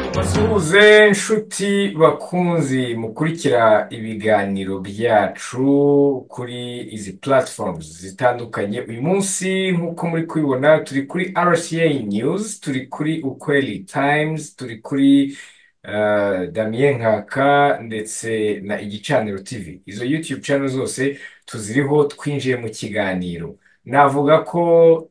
Ituze nshuti bakunzi mukurikira ibiganiro byacu kuri izi platforms zitandukanye uyu munsi nk'uko muri kubibona turi kuri RCA News turi kuri Ukweli Times turi kuri eh, Damien Nkaka ndetse na Igicaniro TV izo YouTube channel zose tuziriho twinjiye mu kiganiro Navuga ko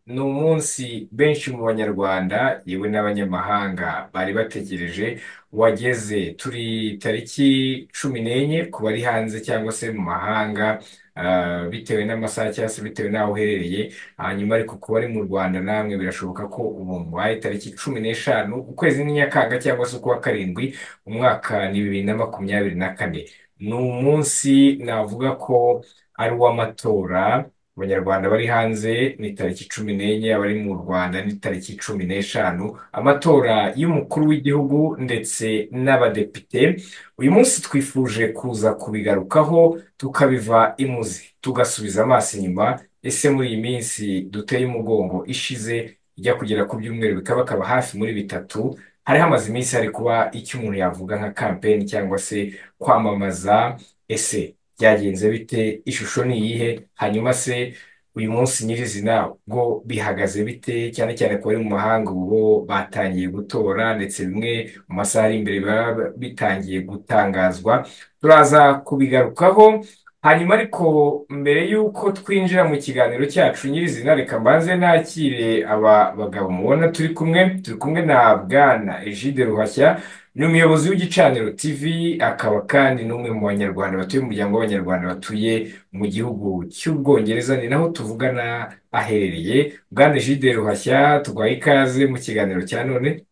ni umunsi benshi mu Banyarwanda yewe n'abanyamahanga bari bategereje wageze. Turi tariki cumi n'enye ku bari hanze cyangwa se mu mahanga ah, bitewe n'amasaha cyangwa se bitewe n'aho uherereye, hanyuma ariko ku bari mu Rwanda namwe birashoboka ko ubu mubaye tariki cumi n'eshanu ukwezi ni Nyakanga cyangwa se ukwa karindwi umwaka ni bibiri na makumyabiri na kane. Ni umunsi navuga ko ari uw'amatora abanyarwanda bari hanze ni tariki cumi n'enye abari mu rwanda ni tariki cumi n'eshanu amatora y'umukuru w'igihugu ndetse n'abadepite uyu munsi twifuje kuza kubigarukaho tukabiva imuzi tugasubiza amaso inyuma ese muri iyi minsi duteye umugongo ishize ijya kugera ku byumweru bikabakaba hafi muri bitatu hari hamaze iminsi hari kuba icyo umuntu yavuga nka kampeni cyangwa se kwamamaza ese byagenze bite ishusho ni iyihe hanyuma se uyu munsi nyirizina bwo bihagaze bite cyane cyane ku bari mu mahanga ubu bo batangiye gutora ndetse bimwe mu masaha ari imbere biba bitangiye gutangazwa turaza kubigarukaho hanyuma ariko mbere y'uko twinjira mu kiganiro cyacu nyirizina reka mbanze nakire aba bagabo mubona turi kumwe turi kumwe na bwana Egide Ruhashya ni umuyobozi w'igicaniro TV akaba kandi n'umwe mu banyarwanda batuye mu muryango w'abanyarwanda batuye mu gihugu cy'ubwongereza ni naho tuvugana aherereye bwana Egide Ruhashya tugwaye ikaze mu kiganiro cya none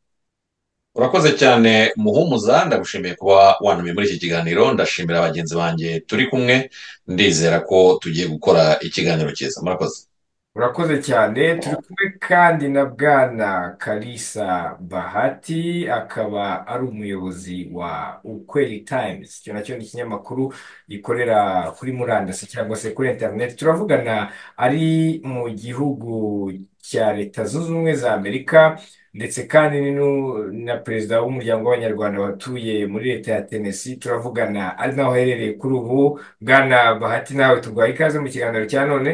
urakoze cyane muhumuza ndagushimiye kuba wantumiye muri iki kiganiro ndashimira bagenzi banjye turi kumwe ndizera ko tugiye gukora ikiganiro cyiza murakoze Urakoze cyane turi kumwe kandi na bwana Kalisa Bahati akaba ari umuyobozi wa Ukweli Times icyo nacyo ni ikinyamakuru gikorera kuri murandasi cyangwa se kuri interineti turavugana ari mu gihugu cya Leta Zunze Ubumwe za Amerika ndetse kandi ni nu- na perezida w'umuryango w'abanyarwanda watuye muri Leta ya Tennessee turavugana ari naho aherereye kuri ubu bwana Bahati nawe tugwaye ikaze mu kiganiro cya none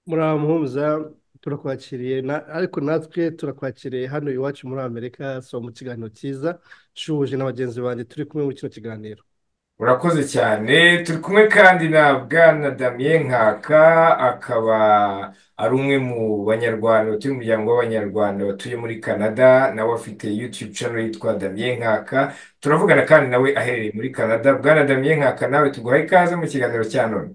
muraho muhumuza turakwakiriye na- ariko natwe turakwakiriye hano iwacu muri amerika so mu kiganiro cyiza nshuje na bagenzi banjye turi kumwe muri kino kiganiro Urakoze cyane turi kumwe kandi na bwana Damien Nkaka akaba ari umwe mu banyarwanda batuye mu muryango w'abanyarwanda batuye muri Canada nawe afite YouTube channel yitwa Damien Nkaka turavugana kandi nawe aherereye muri Canada bwana Damien Nkaka nawe tuguhaye ikaze mu kiganiro cya none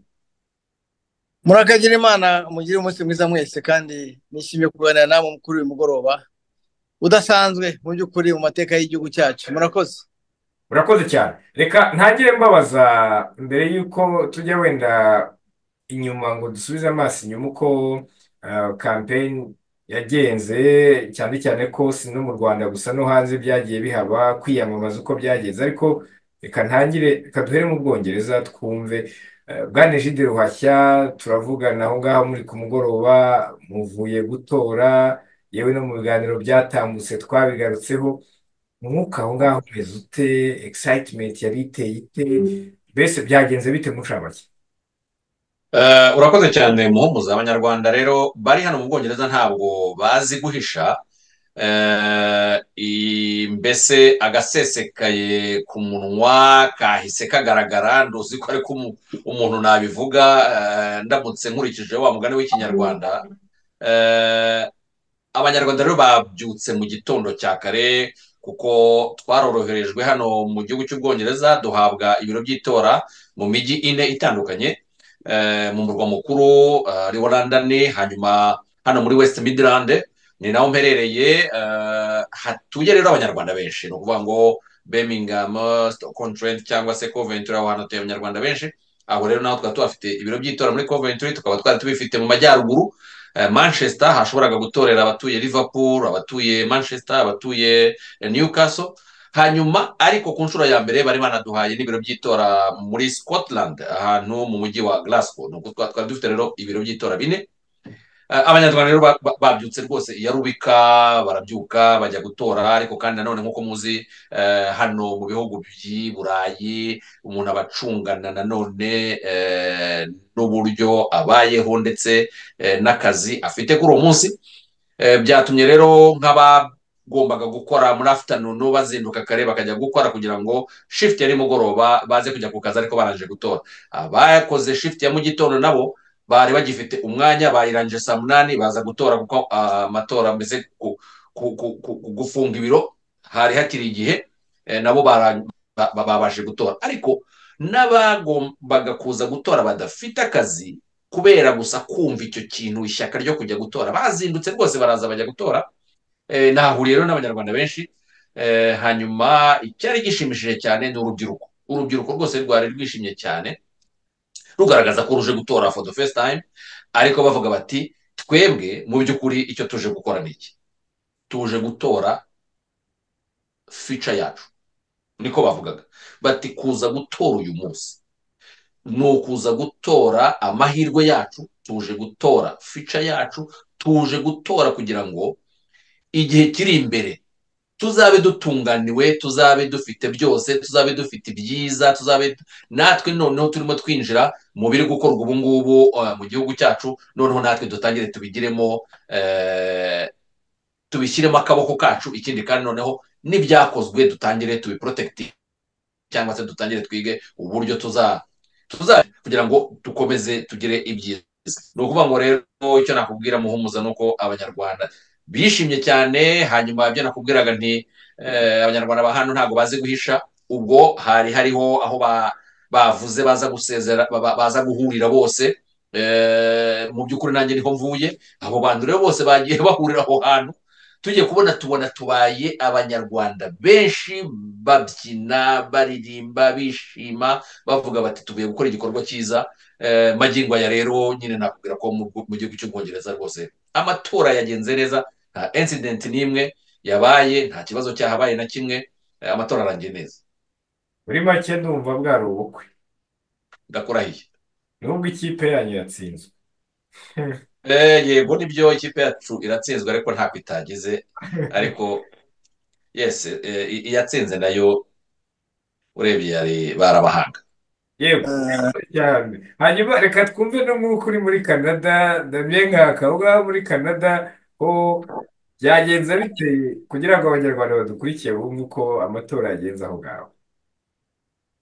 murakagira imana mugire umunsi mwiza mwese kandi nishimiye kuganira namwe kuri uyu mugoroba udasanzwe mu by'ukuri mu mateka y'igihugu cyacu murakoze Urakoze cyane reka ntangire mbabaza mbere y'uko tujya wenda inyuma ngo dusubize amaso inyuma uko uh, kampeni yagenze cyane cyane ko si no mu Rwanda gusa no hanze byagiye bihaba kwiyamamaza uko byagenze ariko reka ntangire reka duhere mu Bwongereza twumve uh, Bwana Egide Ruhashya turavugana aho ngaho muri ku mugoroba muvuye gutora yewe no mu biganiro byatambutse twabigarutseho umwuka aho ngaho umeze ute excitement yari iteye ite mbese byagenze bite mucabake Eh, urakoze cyane muhumuza abanyarwanda rero bari hano mu bwongereza ntabwo bazi guhisha Eh, i- mbese agasesekaye ku munwa kahise kagaragara nduzi ko ariko umu- umuntu nabivuga eh, ndamutse nkurikije wa mugani w'ikinyarwanda Eh, abanyarwanda rero babyutse mu gitondo cya kare kuko twaroroherejwe hano mu gihugu cy'ubwongereza duhabwa ibiro by'itora mu mijyi ine itandukanye eh, mu murwa mukuru eh, ari wo London hanyuma hano muri West Midland ni naho mperereye eh, hatuye rero abanyarwanda benshi ni ukuvuga ngo Birmingham, Stockholm Trent cyangwa se Coventry aho hantu hatuye abanyarwanda benshi aho rero naho twari tuhafite ibiro by'itora muri Coventry tukaba twari tubifite mu majyaruguru Eh, Manchester hashoboraga gutorera abatuye Liverpool, abatuye Manchester, abatuye eh, Newcastle. Hanyuma ariko ku nshuro ya mbere bari banaduhaye n'ibiro by'itora muri Scotland ahantu mu mujyi wa Glasgow. Nuko twa- twari dufite rero ibiro by'itora bine abanyarwanda rero ba- ba- babyutse rwose iya rubika barabyuka bajya gutora ariko kandi nanone nk'uko muzi eh, hano mu bihugu by'i burayi umuntu aba acungana nanone eh, n'uburyo abayeho ndetse eh, n'akazi afite kuri uwo munsi Eh, byatumye rero nk'abagombaga gukora muri afternoon bazinduka kare bakajya gukora kugira ngo shift ya nimugoroba baze kujya ku kazi ariko barangije gutora abakoze shift ya mu gitondo nabo bari bagifite umwanya bayirangije saa munani baza gutora kuko ah, amatora mbese ku- ku- ku- ku- ku- gufunga ibiro hari hakiri igihe eh, nabo bara- ba- ba- babashije gutora ariko n'abagombaga kuza gutora badafite akazi kubera gusa kumva icyo kintu ishyaka ryo kujya gutora bazindutse rwose baraza bajya gutora Eh, nahahuriye rero n'abanyarwanda benshi Eh, hanyuma icyari gishimishije cyane ni urubyiruko urubyiruko rwose rwari rwishimye cyane rugaragaza ko ruje gutora for the first time ariko bavuga bati twebwe mu by'ukuri icyo tuje gukora ni iki tuje gutora future yacu niko bavugaga bati kuza gutora uyu munsi ni ukuza gutora amahirwe yacu tuje gutora fica yacu tuje gutora kugira ngo igihe kiri imbere tuzabe dutunganiwe tuzabe dufite byose tuzabe dufite ibyiza tuzabe natwe noneho turimo twinjira mu biri gukorwa ubu ngubu eh, mu gihugu cyacu noneho natwe dutangire tubigiremo eh, tubishyiremo akaboko kacu ikindi kandi noneho n'ibyakozwe dutangire tubiporotekitinge cyangwa se dutangire twige uburyo tuza tuza kugira ngo dukomeze tugire ibyiza ni ukuvuga ngo rero icyo nakubwira muhumuza ni uko abanyarwanda bishimye cyane hanyuma ibyo nakubwiraga nti eh, abanyarwanda ba hano ntabwo bazi guhisha ubwo hari hariho aho ba- bavuze baza gusezera ba- ba- baza guhurira bose eh, mu by'ukuri nanjye niho mvuye abo bantu rero bose bagiye bahurira aho hantu tugiye kubona tubona tubaye abanyarwanda benshi babyina baririmba bishima bavuga bati tuvuye gukora igikorwa cyiza eh, magingo aya rero nyine nakubwira ko mu mu gihugu cy'ubwongereza rwose amatora yagenze neza nta incident n'imwe yabaye nta kibazo cyahabaye na kimwe eh, amatora arangiye neza muri make ndumva bwari ubukwe ndakurahiye nubwo ikipe yanyu yatsinzwe Eh, yego nibyo ikipe yacu iratsinzwe ariko ntako itagize ariko yes eh, i- iyatsinze nayo urebye yari barabahanga yewe cyane hanyuma reka twumve no nk'uko uri muri canada ndamye nkaka aho ngaho muri canada ho byagenze biteye kugira ngo abanyarwanda badukurikiye bumve uko amatora yagenze aho ngaho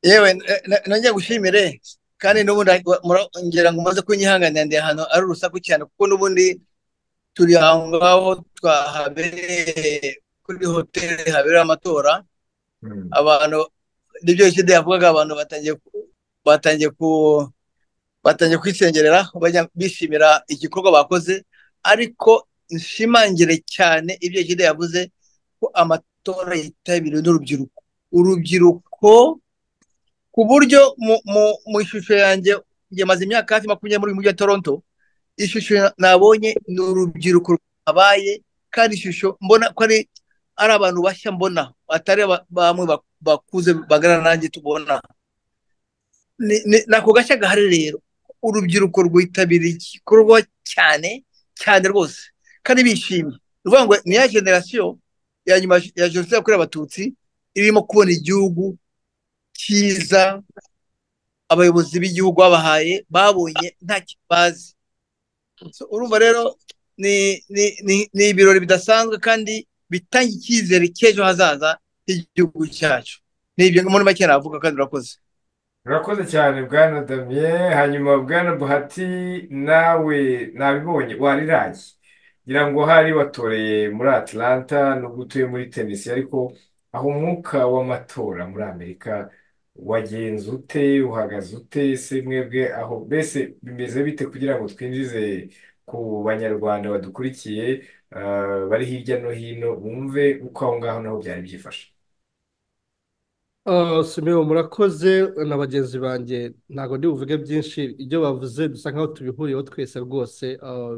yewe n- n- nongeye gushimire kandi n'ubundi wa- mura- ngira ngo umaze kunyihanganira ndi ahantu ari urusaku cyane kuko n'ubundi turi aho ngaho twahabereye kuri hoteli habera amatora Hmm. abantu nibyo ishide yavugaga abantu batangiye ku- batangiye ku batangiye kwisengerera bajya bishimira igikorwa bakoze ariko nshimangire cyane ibyo ishide yavuze ko amatora yitabiriwe n'urubyiruko urubyiruko ku buryo mu, mu, mu ishusho yanjye yamaze imyaka hafi makumyabiri muri uyu mujyi wa Toronto ishusho nabonye ni urubyiruko rwabaye kandi ishusho mbona ko ari ari abantu bashya mbona atari aba- bamwe ba- bakuze bagarana nanjye tubona ni ni- ni ako gashya gahari rero urubyiruko rwitabiriye igikorwa cyane cyane rwose kandi bishimye ni ukuvuga ngo ni ya generasiyo ya nyuma ya jenoside yakorewe abatutsi irimo kubona igihugu cyiza abayobozi b'igihugu babahaye babonye nta kibazi So, urumva rero ni ni ni ni ibirori bidasanzwe kandi bitanga icyizere cy'ejo hazaza h'igihugu cyacu ni ibyo muri make navuga kandi urakoze urakoze cyane bwana damye hanyuma bwana buhati nawe nabibonye wariraye ngira ngo hari watoreye muri atlanta nubwo utuye muri tennessee ariko aho umwuka w'amatora muri amerika wagenze ute uhagaze ute se mwebwe aho mbese bimeze bite kugira ngo twinjize ku banyarwanda badukurikiye eh, bari hirya no hino bumve uko aho ngaho naho byari byifashe Ah, Simeon murakoze na bagenzi banjye ntabwo ndi buvuge byinshi ibyo bavuze dusa nkaho tubihuriyeho twese rwose Ah,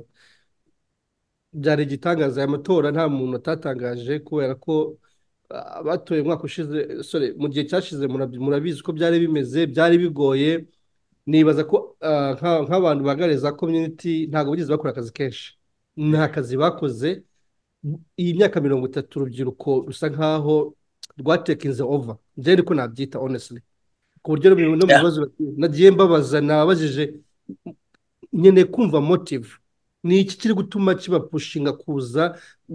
byari igitangaza aya matora nta muntu atatangaje kubera ko ah, abatoye umwaka ushize sorry mu gihe cyashize murab- murabizi uko byari bimeze byari bigoye nibaza ko ah, nka- nk'abantu bagaragaza community ntabwo bigeze bakora akazi kenshi nta kazi bakoze iyi myaka mirongo itatu urubyiruko rusa nkaho rwatekinze ova njyewe niko nabyita onesili ku buryo no mu bibazo nagiye mbabaza nababajije nkeneye kumva motive ni iki kiri gutuma kibapushinga kuza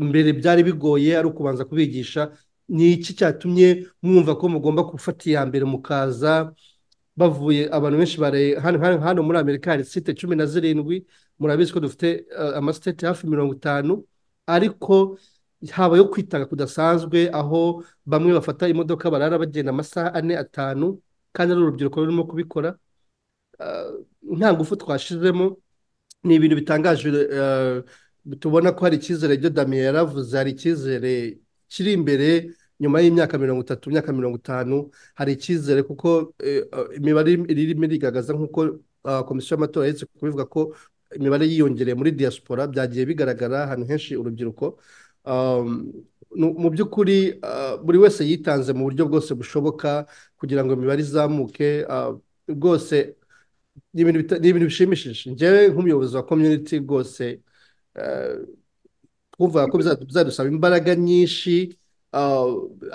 mbere byari bigoye ari ukubanza kubigisha ni iki cyatumye mwumva ko mugomba gufata iya mbere mukaza bavuye abantu benshi hano muri amerika hari site cumi na zirindwi murabizi ko dufite amasiteti hafi mirongo itanu ariko haba yo kwitanga kudasanzwe aho bamwe bafata imodoka barara bagenda amasaha ane atanu kandi ari urubyiruko rurimo kubikora nta ngufu twashizemo ni ibintu bitangaje tubona ko hari icyizere ibyo damiye yaravuze hari icyizere kiri imbere nyuma y'imyaka mirongo itatu imyaka mirongo itanu hari icyizere kuko imibare irimo irigaragaza nk'uko komisiyo y'amatora yahise kubivuga ko imibare yiyongereye muri diaspora byagiye bigaragara ahantu henshi urubyiruko mu by'ukuri buri wese yitanze mu buryo bwose bushoboka kugira ngo imibare izamuke rwose ni ibintu bishimishije njyewe nk'umuyobozi wa community rwose twumva ko bizadusaba imbaraga nyinshi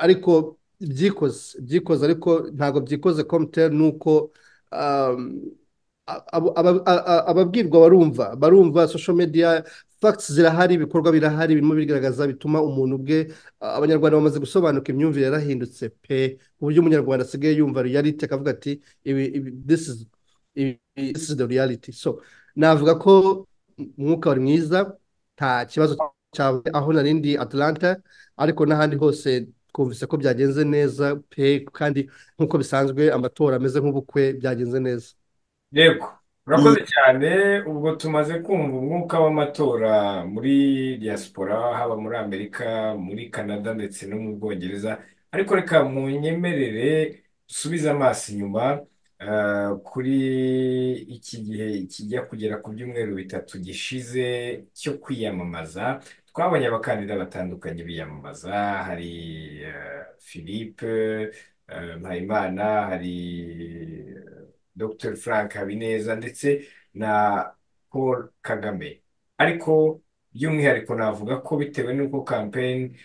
ariko byikoze byikoze ariko ntabwo byikoze komuteri ni uko ababwirwa barumva barumva social media facts zirahari ibikorwa birahari birimo bigaragaza bituma umuntu ubwe abanyarwanda bamaze gusobanuka imyumvire yarahindutse pe ku buryo umunyarwanda asigaye yumva reality akavuga ati this is this is the reality so navuga ko umwuka wari mwiza nta kibazo cyawe aho narindi atlanta ariko n'ahandi hose twumvise ko byagenze neza pe kandi nk'uko bisanzwe amatora ameze nk'ubukwe byagenze neza yego urakoze cyane ubwo tumaze kumva umwuka w'amatora muri diaspora haba muri amerika muri canada ndetse no mu bwongereza ariko reka mu nyemerere dusubize amaso inyuma kuri iki gihe kijya kugera ku byumweru bitatu gishize cyo kwiyamamaza twabonye abakandida batandukanye biyamamaza hari philippe mpayimana hari dr frank habineza ndetse na paul kagame ariko by'umwihariko navuga ko bitewe n'uko kampeni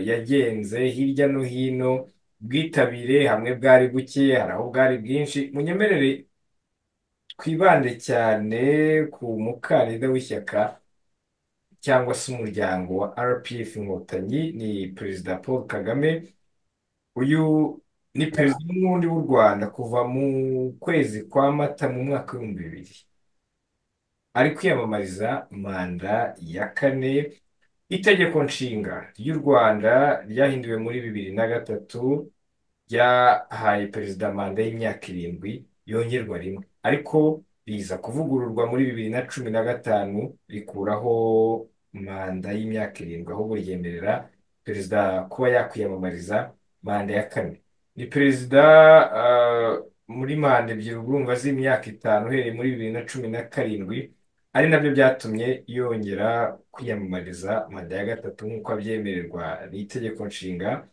yagenze hirya no hino ubwitabire hamwe bwari buke hari aho bwari bwinshi munyemerere twibande cyane ku mukandida w'ishyaka cyangwa se umuryango wa rpf inkotanyi ni perezida paul kagame uyu ni perezida n'ubundi w'u rwanda kuva mu kwezi kwa mata mu mwaka w'ibihumbi bibiri ari kwiyamamariza manda ya kane itegeko nshinga ry'u rwanda ryahinduwe muri bibiri na gatatu ryahaye perezida manda y'imyaka irindwi yongerwa rimwe ariko riza kuvugururwa muri bibiri na cumi na gatanu rikuraho manda y'imyaka irindwi ahubwo ryemerera perezida kuba yakwiyamamariza manda ya kane ni perezida muri manda ebyiri urumva z'imyaka itanu uhereye muri bibiri na cumi na karindwi ari nabyo byatumye yongera kwiyamamariza manda ya gatatu nk'uko abyemererwa n'itegeko nshinga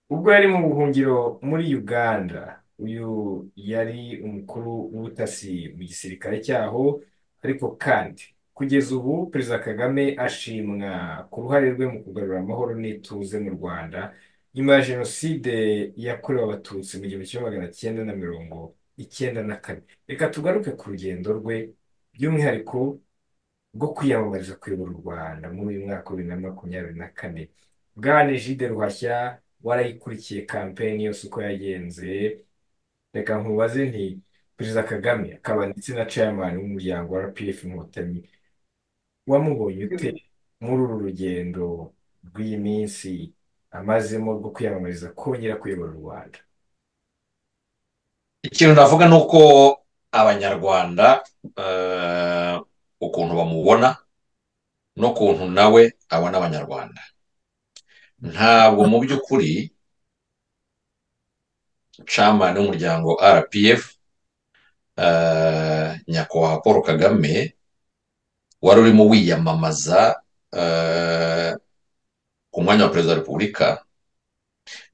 ubwo yari mu buhungiro muri uganda uyu yari umukuru w'ubutasi mu gisirikare cyaho ariko kandi kugeza ubu perezida kagame ashimwa ku ruhare rwe mu kugarura amahoro n'ituze mu rwanda nyuma ya jenoside yakorewe abatutsi mu gihumbi kimwe magana cyenda na mirongo icyenda na kane reka tugaruke ku rugendo rwe by'umwihariko rwo kwiyamamariza kuyobora u rwanda muri uyu mwaka wa bibiri na makumyabiri na kane bwana jide ruhashya warayikurikiye kampeni yose uko yagenze reka nkubaze nti perezida kagame akaba ndetse na chairman w'umuryango wa rpf inkotanyi wamubonye ute muri uru rugendo rw'iyi minsi amazemo rwo kwiyamamariza kongera kuyobora u rwanda ikintu navuga ni uko abanyarwanda ukuntu bamubona n'ukuntu nawe abona abanyarwanda ntabwo mu by'ukuri camani w'umuryango rpf nyakubahwa paul kagame wari urimo wiyamamaza ku mwanya wa perezida wa repubulika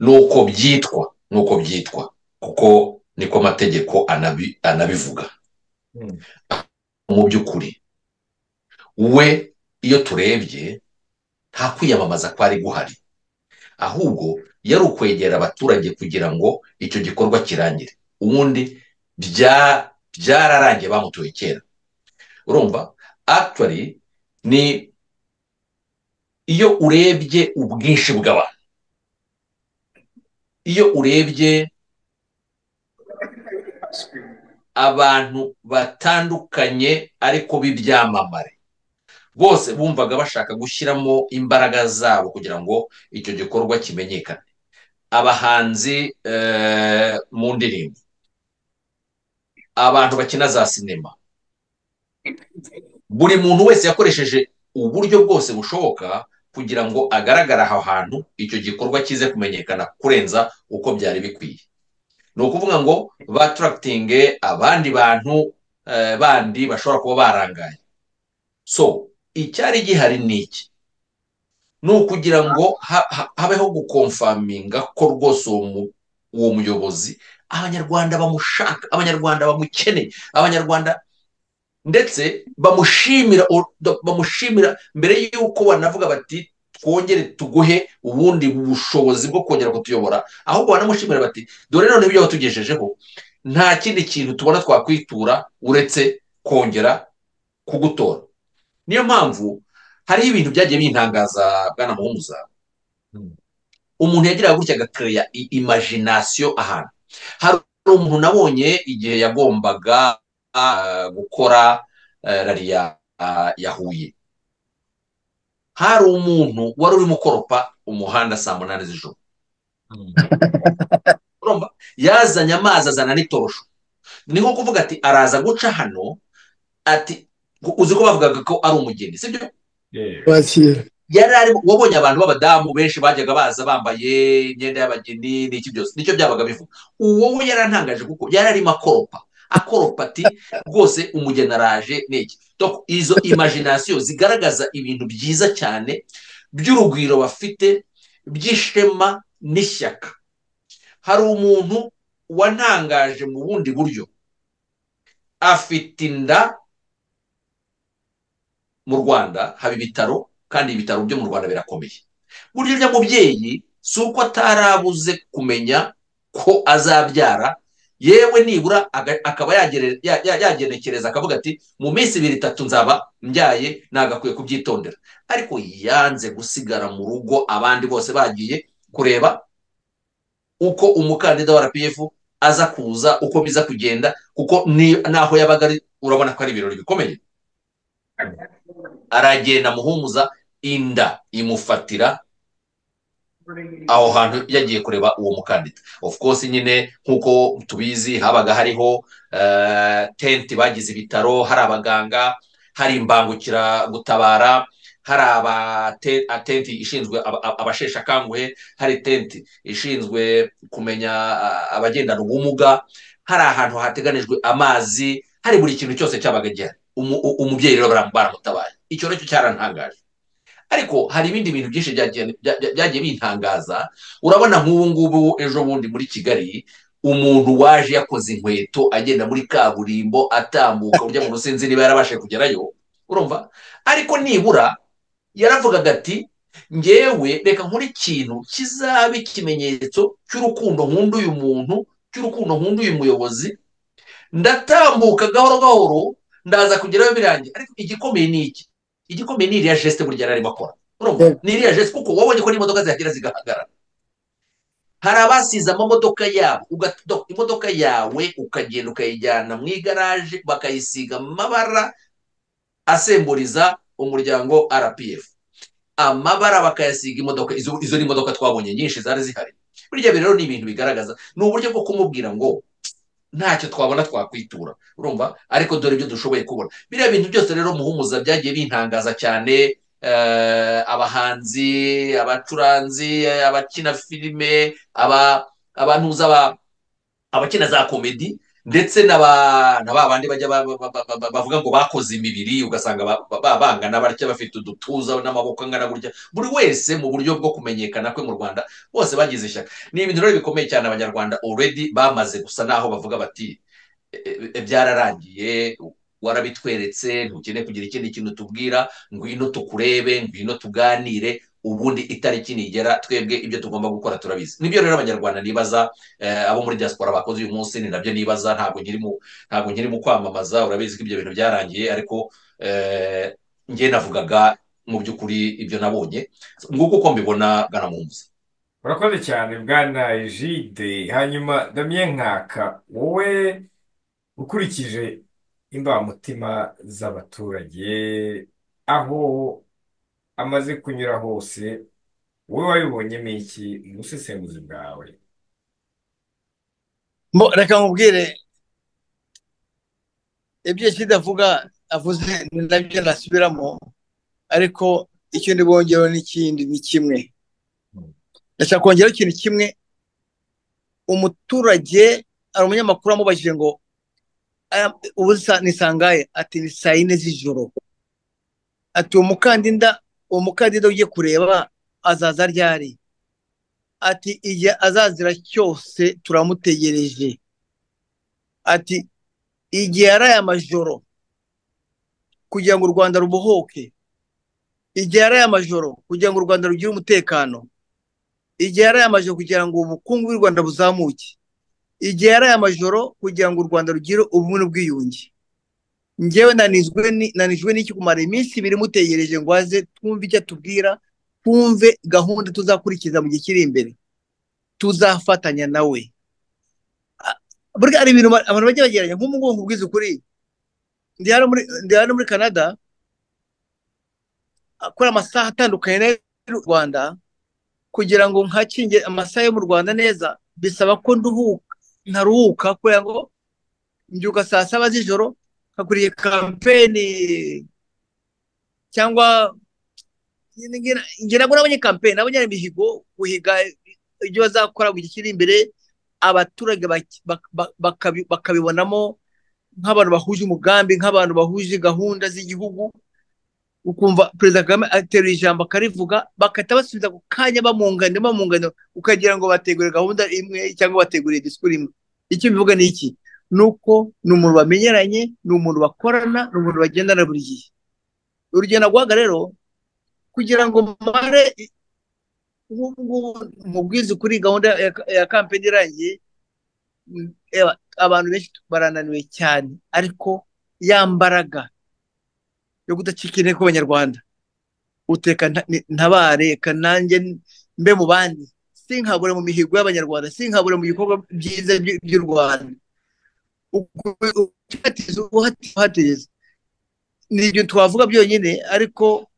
nuko byitwa nuko byitwa kuko niko amategeko anabivuga mu by'ukuri we iyo turebye nta kwiyamamaza kwari guhari ahubwo yari ukwegera abaturage kugira ngo icyo gikorwa kirangire ubundi byararangiye bamutoye kera urumva akitwari ni iyo urebye ubwinshi bw'abantu iyo urebye abantu batandukanye ariko b'ibyamamare bose bumvaga bashaka gushyiramo imbaraga zabo kugira ngo icyo gikorwa kimenyekane abahanzi mu ndirimbo abantu bakina za sinema buri muntu wese yakoresheje uburyo bwose bushoboka kugira ngo agaragare aho hantu icyo gikorwa kize kumenyekana kurenza uko byari bikwiye ni ukuvuga ngo batarakitinge abandi bantu bandi bashobora kuba barangaye so icyari gihari ni iki ni ukugira ngo habeho gukomfaminga ko rwose uwo muyobozi abanyarwanda bamushaka abanyarwanda bamukeneye abanyarwanda ndetse bamushimira bamushimira mbere y'uko banavuga bati twongere tuguhe ubundi bushobozi bwo kongera kutuyobora ahubwo banamushimira bati dore none ibyo watugejejeho nta kindi kintu tubona twakwitura uretse kongera kugutora niyo mpamvu hariho ibintu byagiye bintangaza bwana muhumuza umuntu yagiraga gutya agakereya imajinasiyo ahantu hari umuntu nabonye igihe yagombaga gukora rariya yahuye hari umuntu wari urimo ukoropa umuhanda saa munani z'ijoro yazanye amazi azana n'itorosho ni nko kuvuga ati araza guca hano ati uzi ko bavugaga ko ari umugeni si byo yari arimo wabonye abantu b'abadamu benshi bajyaga baza bambaye imyenda y'abageni n'iki byose nicyo byabaga bivuga uwo we yarantangaje kuko yari arimo akoropa akoropa ati rwose umugeni araje n'iki izo imajinasiyo zigaragaza ibintu byiza cyane by'urugwiro bafite by'ishema n'ishyaka hari umuntu wantangaje mu bundi buryo afite inda mu rwanda haba ibitaro kandi ibitaro byo mu rwanda birakomeye burya urya mubyeyi si uko atarabuze kumenya ko azabyara yewe nibura akaba yagenekereza akavuga ati mu minsi ibiri itatu nzaba mbyaye nagakwiye kubyitondera ariko yanze gusigara mu rugo abandi bose bagiye kureba uko umukandida wa rpf aza kuza uko biza kugenda kuko naho yabaga ari urabona ko ari ibirori bikomeye aragenda muhumuza inda imufatira aho hantu yagiye kureba uwo mukandida of course nyine nk'uko tubizi habaga hariho tenti bagize ibitaro hari abaganga hari imbangukiragutabara hari abatenti ishinzwe abasheshe akanguhe hari tenti ishinzwe kumenya abagendana ubumuga hari ahantu hateganijwe amazi hari buri kintu cyose cyabaga gihari umubyeyi rero baramutabaye icyo nacyo cyarantangaje ariko hari ibindi bintu byinshi byagiye bintangaza urabona nk'ubu ngubu ejo bundi muri kigali umuntu waje yakoze inkweto agenda muri kaburimbo atambuka ujya mu rusinzi niba yarabashe kugerayo urumva ariko nibura yaravugaga ati ngewe reka nkore ikintu kizaba ikimenyetso cy'urukundo nkunda uyu muntu cy'urukundo nkunda uyu muyobozi ndatambuka gahoro gahoro ndaza kugeraho birangiye ariko igikomeye ni iki igikomeye ni iriya jesite burya arimo akora ni iriya jesite kuko wabonye ko n'imodoka zihagera zigahagarara hari abasize amamodoka yabo imodoka yawe ukagenda ukayijyana mu igaraje bakayisiga amabara asemburiza umuryango rpf amabara bakayasiga imodoka izo ni imodoka twabonye nyinshi zari zihari burya rero ni ibintu bigaragaza ni uburyo bwo kumubwira ngo ntacyo twabona twakwitura urumva ariko dore ibyo dushoboye kubona biriya bintu byose rero muhumuza byagiye bintangaza cyane abahanzi abacuranzi abakina filime abantuza abakina za komedi ndetse na ba bandi bajya bavuga ngo bakoze imibiri ugasanga babangana batya bafite udutuza n'amaboko angana gutya buri wese mu buryo bwo kumenyekana kwe mu rwanda bose bagize ishyaka ni ibintu rero bikomeye cyane abanyarwanda already bamaze gusa naho bavuga bati byararangiye warabitweretse ntukeneye kugira ikindi kintu tubwira ngwino tukurebe ngwino tuganire ubundi itariki nigera twebwe ibyo tugomba gukora turabizi nibyo rero abanyarwanda nibaza eh, abo muri diaspora bakoze uyu munsi ni nabyo nibaza ntabwo nkiri mu ntabwo nkiri mu kwamamaza urabizi ko ibyo bintu byarangiye ariko eh, njye navugaga mu by'ukuri ibyo nabonye nguko uko mbibona bwana muhumuza urakoze cyane bwana jide hanyuma damien nkaka wowe ukurikije imbamutima z'abaturage aho amaze kunyura hose wowe wabibonyemo iki mu busesenguzi bwawe Mbo, reka nkubwire ibyo Kida avuga avuze ni nabyo nasubiramo ariko icyo ndi bongereho n'ikindi ni kimwe ndashaka kongeraho ikintu kimwe umuturage hari umunyamakuru wamubajije ngo "Aya- ubu sa- ni sangaye ati ni saa yine z'ijoro ati uwo mukandida uwo mukandida ugiye kureba azaza ryari ati igihe azazira cyose turamutegereje ati igihe yaraye amajoro kugira ngo u rwanda rubohoke igihe yaraye amajoro kugira ngo u rwanda rugire umutekano igihe yaraye amajoro kugira ngo ubukungu bw'u rwanda buzamuke igihe yaraye amajoro kugira ngo u rwanda rugire ubumwe n'ubwiyunge njyewe nanizwe ni- nanijwe n'iki kumara iminsi ibiri mutegereje ngo aze twumve icyo atubwira twumve gahunda tuzakurikiza mu gihe kiri imbere tuzafatanya nawe A- burya hari ibintu ba- abantu bajya bageranya nk'ubu ngubu nkubwiza ukuri ndi hano muri ndi hano muri canada akora amasaha atandukanye n'ay'u rwanda kugira ngo nkakinge amasaha yo mu rwanda neza bisaba ko nduhuka ntaruhuka kubera ngo mbyuka saa saba z'ijoro nkakuriye kampeni cyangwa ngira ngo nabonye kampeni nabonye ari imihigo guhiga ibyo bazakora mu gihe kiri imbere abaturage bak- bak- bak- bakabi- bakabibonamo nk'abantu bahuje umugambi nk'abantu bahuje gahunda z'igihugu ukumva perezida kagame ateruye ijambo akarivuga bagahita basubiza ako kanya bamwunganira bamwunganira ukagira ngo bategure gahunda imwe cyangwa bategure disikuru imwe icyo bivuga ni iki ni uko ni umuntu bamenyeranye ni umuntu bakorana ni umuntu bagendana buri gihe urugendo agwaga rero kugira ngo mare nk'ubu ngubu mubwize kuri gahunda ya- ya kampeni irangiye mm, eba, abantu benshi barananiwe cyane ariko ya mbaraga yo kudacika intege kw'abanyarwanda uteka nta- ni- ntabare reka nanjye mbe mu bandi sinkabure mu mihigo y'abanyarwanda sinkabure mu bikorwa byiza by- by'u rwanda uhategeza ni ibyo twavuga byonyine ariko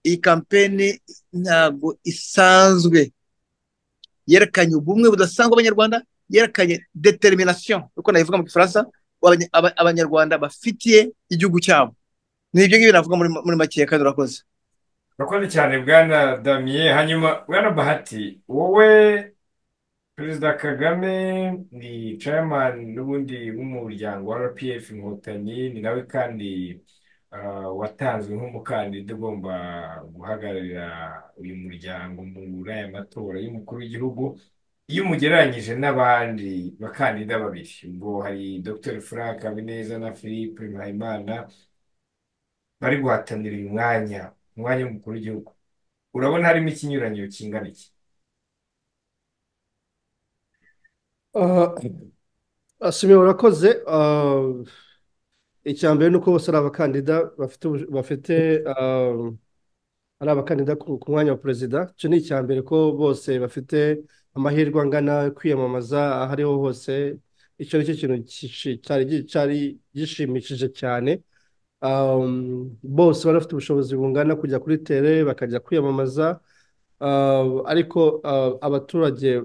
iyi kampeni ntabwo isanzwe yerekanye ubumwe budasanzwe abanyarwanda yerekanye determination uko nabivuga mu gifaransa abanya- aba- abanyarwanda bafitiye igihugu cyabo ni ibyo ngibyo navuga muri muri make kandi urakoze urakoze cyane bwana damien hanyuma bwana bahati wowe perezida kagame ni chairman n'ubundi w'umuryango wa rpf inkotanyi ni nawe kandi ah, watanzwe nk'umukandida ugomba guhagararira uyu muryango muri aya matora y'umukuru w'igihugu iyo umugereranyije n'abandi bakandida babiri ubwo hari dr frank habineza na philippe mpayimana bari guhatanira uyu mwanya umwanya w'umukuru w'igihugu urabona harimo ikinyuranyo kingana iki asimiye urakoze ah, icya mbere ni uko bose ari abakandida bafite ubusho- bafite ah, ari abakandida ku ku mwanya wa perezida icyo ni icya mbere ko bose bafite amahirwe angana kwiyamamaza aho ariho hose icyo ni cyo kintu kishi- cyari gi- cyari gishimishije cyane Um, bose bari bafite ubushobozi bungana kujya kuri tere bakajya kwiyamamaza Ah, ariko ah, abaturage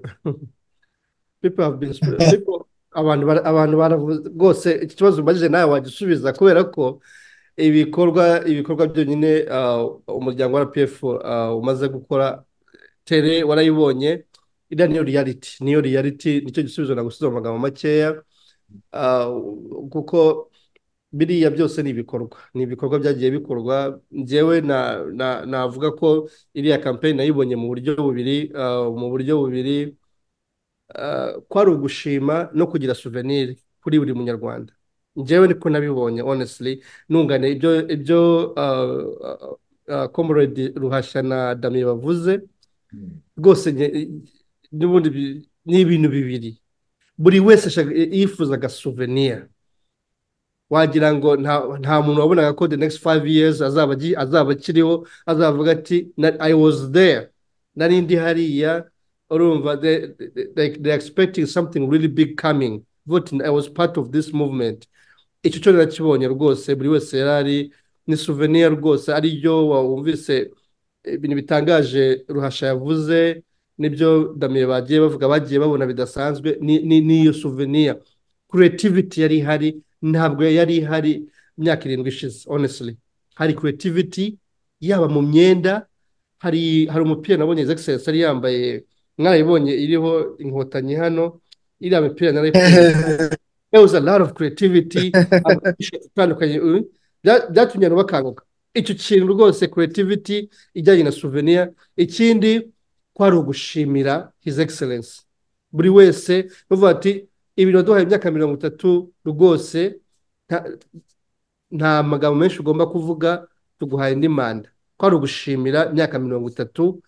people have been sp- people abantu bara- abantu baravuze rwose iki kibazo umbajije nawe wagisubiza kubera ko ibikorwa ibikorwa byonyine ah, umuryango wa RPF ah, umaze gukora tere warayibonye iriya niyo reality niyo reality nicyo gisubizo nagusize mu magambo makeya Ah, kuko biriya byose ni ibikorwa ni ibikorwa byagiye bikorwa njyewe na, na, navuga ko iriya kampeyini nayibonye mu buryo bubiri ah, mu buryo bubiri ah, kwari ugushima no kugira souvenir kuri buri munyarwanda njyewe niko nabibonye honestly nungane ibyo ibyo komoredi ruhashya na damiye bavuze rwose nge- n'ubundi bi- ni ibintu bibiri buri wese ashaka- yifuzaga souvenir wagira ngo nta nta muntu wabonaga ko the next five years azaba agi- azaba akiriho azavuga ati "Na- i was there nari ndi hariya urumva they, they, they- they expecting something really big coming but i was part of this movement icyo cyo narakibonye rwose buri wese yari ari ni souvenir rwose ariyo wumvise ibintu bitangaje ruhasha yavuze n'ibyo damiye bagiye bavuga bagiye babona bidasanzwe ni- ni- n'iyo souvenir creativity yari ihari ntabwo yari ihari imyaka irindwi ishize honestly hari creativity yaba mu myenda hari hari umupira nabonye Excellence yari yambaye mwarayibonye iriho inkotanyi hano iriya mipira narayikunda there was a lot of creativity amashusho atandukanye uyu, bya- byatumye abantu bakanguka icyo kintu rwose creativity ijyanye na souvenir ikindi kwari ugushimira his excellence buri wese bavuga ati ibintu waduhaye imyaka mirongo itatu rwose nta- nta magambo menshi ugomba kuvuga tuguhaye indi manda kwari ugushimira imyaka mirongo itatu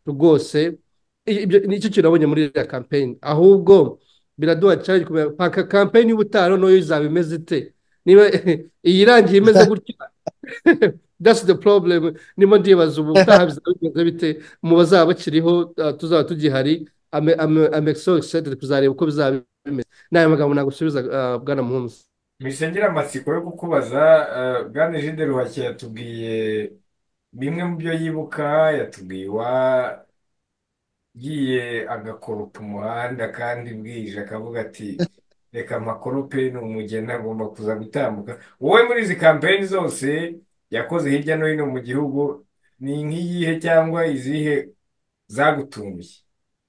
rwose I- ibyo nicyo kintu nabonye muri iriya kampeyini ahubwo biraduha challenge kumenya paka kampeyini y'ubutaha noneho izaba imeze ite niba iyi irangiye imeze gutya that's the problem ndimo ndibaza ubu ubutaha bizaba bimeze bite mu bazaba bakiriho uh, tuzaba tugihari ame- ame- I'm so excited kuzareba uko bizaba bimeze n'aya magambo nagusubiza uh, bwana muhumuza Ntibishingira amatsiko yo kukubaza eh, Bwana Egide Ruhashya yatubwiye bimwe mu byo yibuka yatubwiye wagiye agakoropa umuhanda kandi bwije akavuga ati reka amakorope ni umugeni agomba kuza gutambuka wowe muri izi kampeyini zose yakoze hirya no hino mu gihugu ni nk'iyihe cyangwa izihe zagutunguye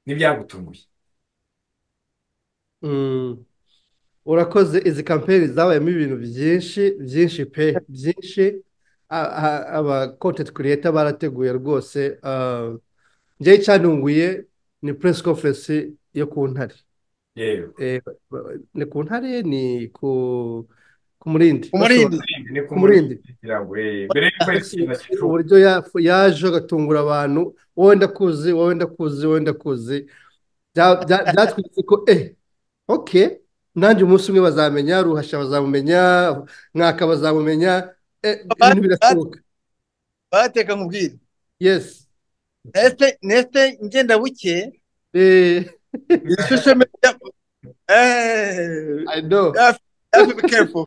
n'ibyagutunguye Mm. urakoze izi kampeyini zabayemo ibintu byinshi byinshi pe byinshi A- a- aba content creator barateguye rwose ah, njyewe icyantunguye ni press conference yo ku ntare yewe Eh, ni ku ntare ni ku ku murindi umurindi ni ku murindi kugira ngo eh, mbere y'uko ikintu gishoboka uburyo ya- yaje agatungura abantu wowe ndakuzi wowe ndakuzi wowe ndakuzi Bya- bya- byatwitse ko eh oke nanjye umunsi umwe bazamenya ruhasha bazamumenya mwaka bazamumenya eh, ibintu birashoboka bateka nkubwire yesi neste neste ngenda buke eh iri shusho meza eh i know have have to be careful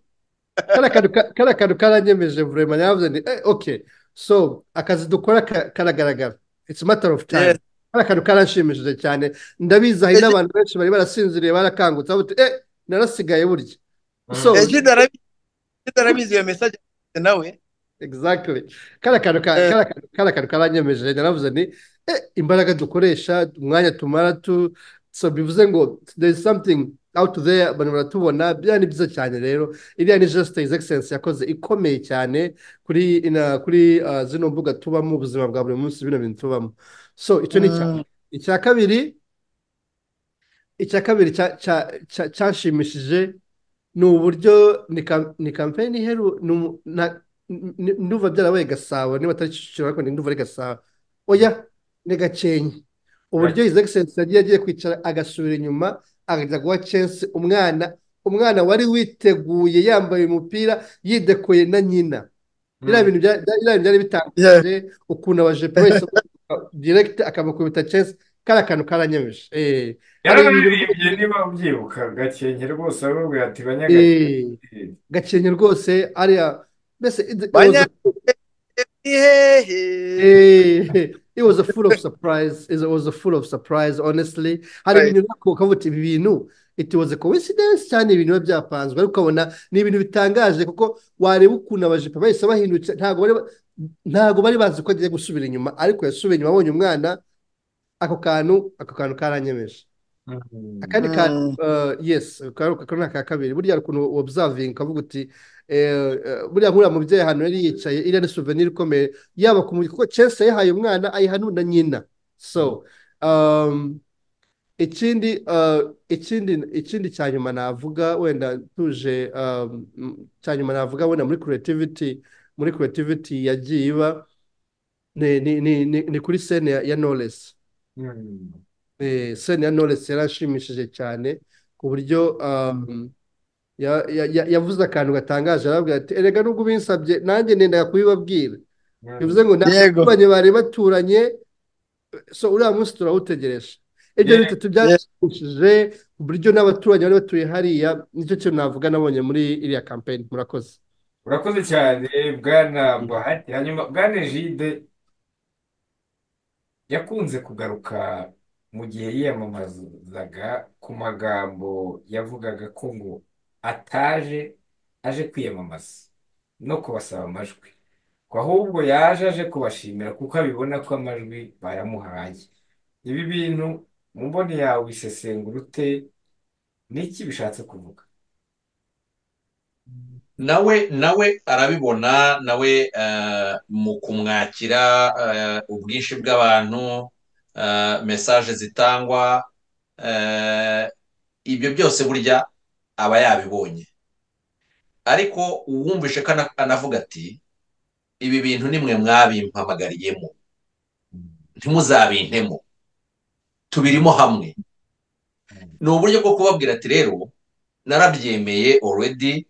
kariya kantu ka- kariya kantu karanyemeje vurema nyavuze ni eh, ok so akazi dukora ka- karagaragara it's a matter of time Yes. kariya kantu karanshimishije cyane ndabizi hari n'abantu benshi bari barasinziriye barakangutse bavuga ati, eh narasigaye burya so egide arabizi Egide arabizi iyo message nawe exactly kariya kantu ka- Eh. kariya kantu- kariya kantu karanyemeje naravuze ni eh imbaraga dukoresha umwanya tumara tu so bivuze ngo there is something out there abantu baratubona biriya ni byiza cyane rero iriya ni geste his excellence yakoze ikomeye cyane kuri ina, kuri ah, zino mbuga tubamo ubuzima bwa buri munsi bino bintu tubamo so icyo ni icya Mm. icya kabiri icya kabiri cya- cya- cya- cyanshimishije ni uburyo ni kam- ni kampeyini iheru ni umu- na- ni- ni- ndumva byarabaye gasabo niba atari kicukiro ariko ni- ndumva ari gasabo oya ni gakenke uburyo his excellence yagiye agiye kwicara agasubira inyuma akajya guha censi umwana umwana wari witeguye yambaye umupira yidekoye na nyina biriya bintu bya- bya- biriya bintu byari Yeah. bitangaje ukuntu abajepe wese direkiti akamukubita censi kariya kantu karanyemeje Eh, hari ibintu yaranaririmbye niba ubyibuka gakenke rwose arubwira ati banyagakenke Eh, gakenke rwose ariya mbese it it was banya a hehe Eh, it was a full of surprise. It was a full of surprise, honestly. Hari Right. ibintu nako ukavuga uti ibi bintu it was a coincidence cyane ibintu biba byapanzwe ariko ukabona ni ibintu bitangaje kuko wareba ukuntu abajipo bahise bahindutse ntabwo bari ba- ntabwo bari bazi ko agiye gusubira inyuma ariko yasubiye inyuma abonye umwana ako kantu ako kantu karanyemeje akandi ka Mm. uh, yes karuka kari aka kabiri burya hari ukuntu observing ukavuga uti eh, eh, burya nkuriya mubyeyi ahantu yari yicaye iriya ni souvenir ikomeye yaba ku mubiri kuko Chelsea yahaye umwana ayiha nuna nyina so um, ikindi ah, ikindi ikindi cya nyuma navuga wenda tuje ah, mm, cya nyuma navuga wenda muri creativity muri creativity yagiye iba ni ni ni ni ni kuri sene ya ya knowless Mm. Eh, sene ya knowless yaranshimishije cyane ku buryo ah, ya- ya- ya- yavuze akantu gatangaje arabwira ati erega nubwo ubinsabye nanjye nendaga kubibabwira bivuze ngo ntabwo yego baturanye bari baturanye so uriya munsi turawutegereje ibyo Yeah. bitatu byaranshimishije ku buryo n'abaturanyi bari batuye hariya nicyo kintu navuga nabonye muri iriya kampeyini murakoze urakoze cyane bwana bahati hanyuma bwana Egide yakunze kugaruka mu gihe yiyamamazaga ku magambo yavugaga ko ngo ataje aje kwiyamamaza no kubasaba amajwi ko ahubwo yaje aje kubashimira kuko abibona ko amajwi bayamuhaye ibi bintu mu mboni yawe bisesengura ute niki bishatse kuvuga nawe nawe arabibona nawe eh, mu kumwakira eh, ubwinshi bw'abantu eh, mesaje zitangwa eh, ibyo byose burya aba yabibonye ariko uwumvishe ko ana- anavuga ati ibi bintu nimwe mwabimpamagariyemo ntimuzabintemo tubirimo hamwe ni uburyo bwo kubabwira ati rero narabyemeye already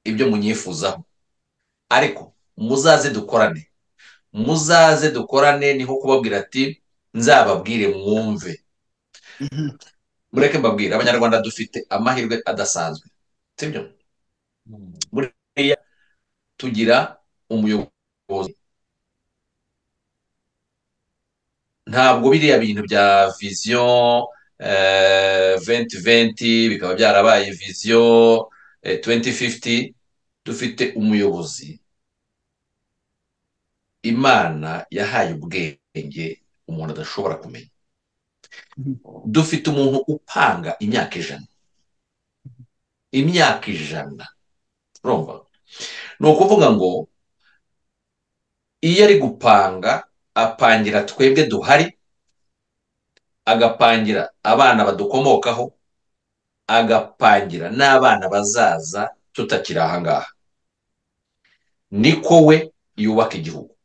ibyo munyifuzaho ariko muzaze dukorane muzaze dukorane niho kubabwira ati nzababwire mwumve Mhm. mureke mbabwire abanyarwanda dufite amahirwe adasanzwe sibyo Mm. tugira umuyobozi ntabwo biriya bintu bya viziyo venti venti bikaba byarabaye viziyo tuwenti fifuti dufite umuyobozi imana yahaye ubwenge umuntu adashobora kumenya dufite umuntu upanga imyaka ijana imyaka ijana urumva ni ukuvuga ngo iyo ari gupanga apangira twebwe duhari agapangira abana badukomokaho agapangira n'abana bazaza tutakiri aha ngaha niko we yubaka igihugu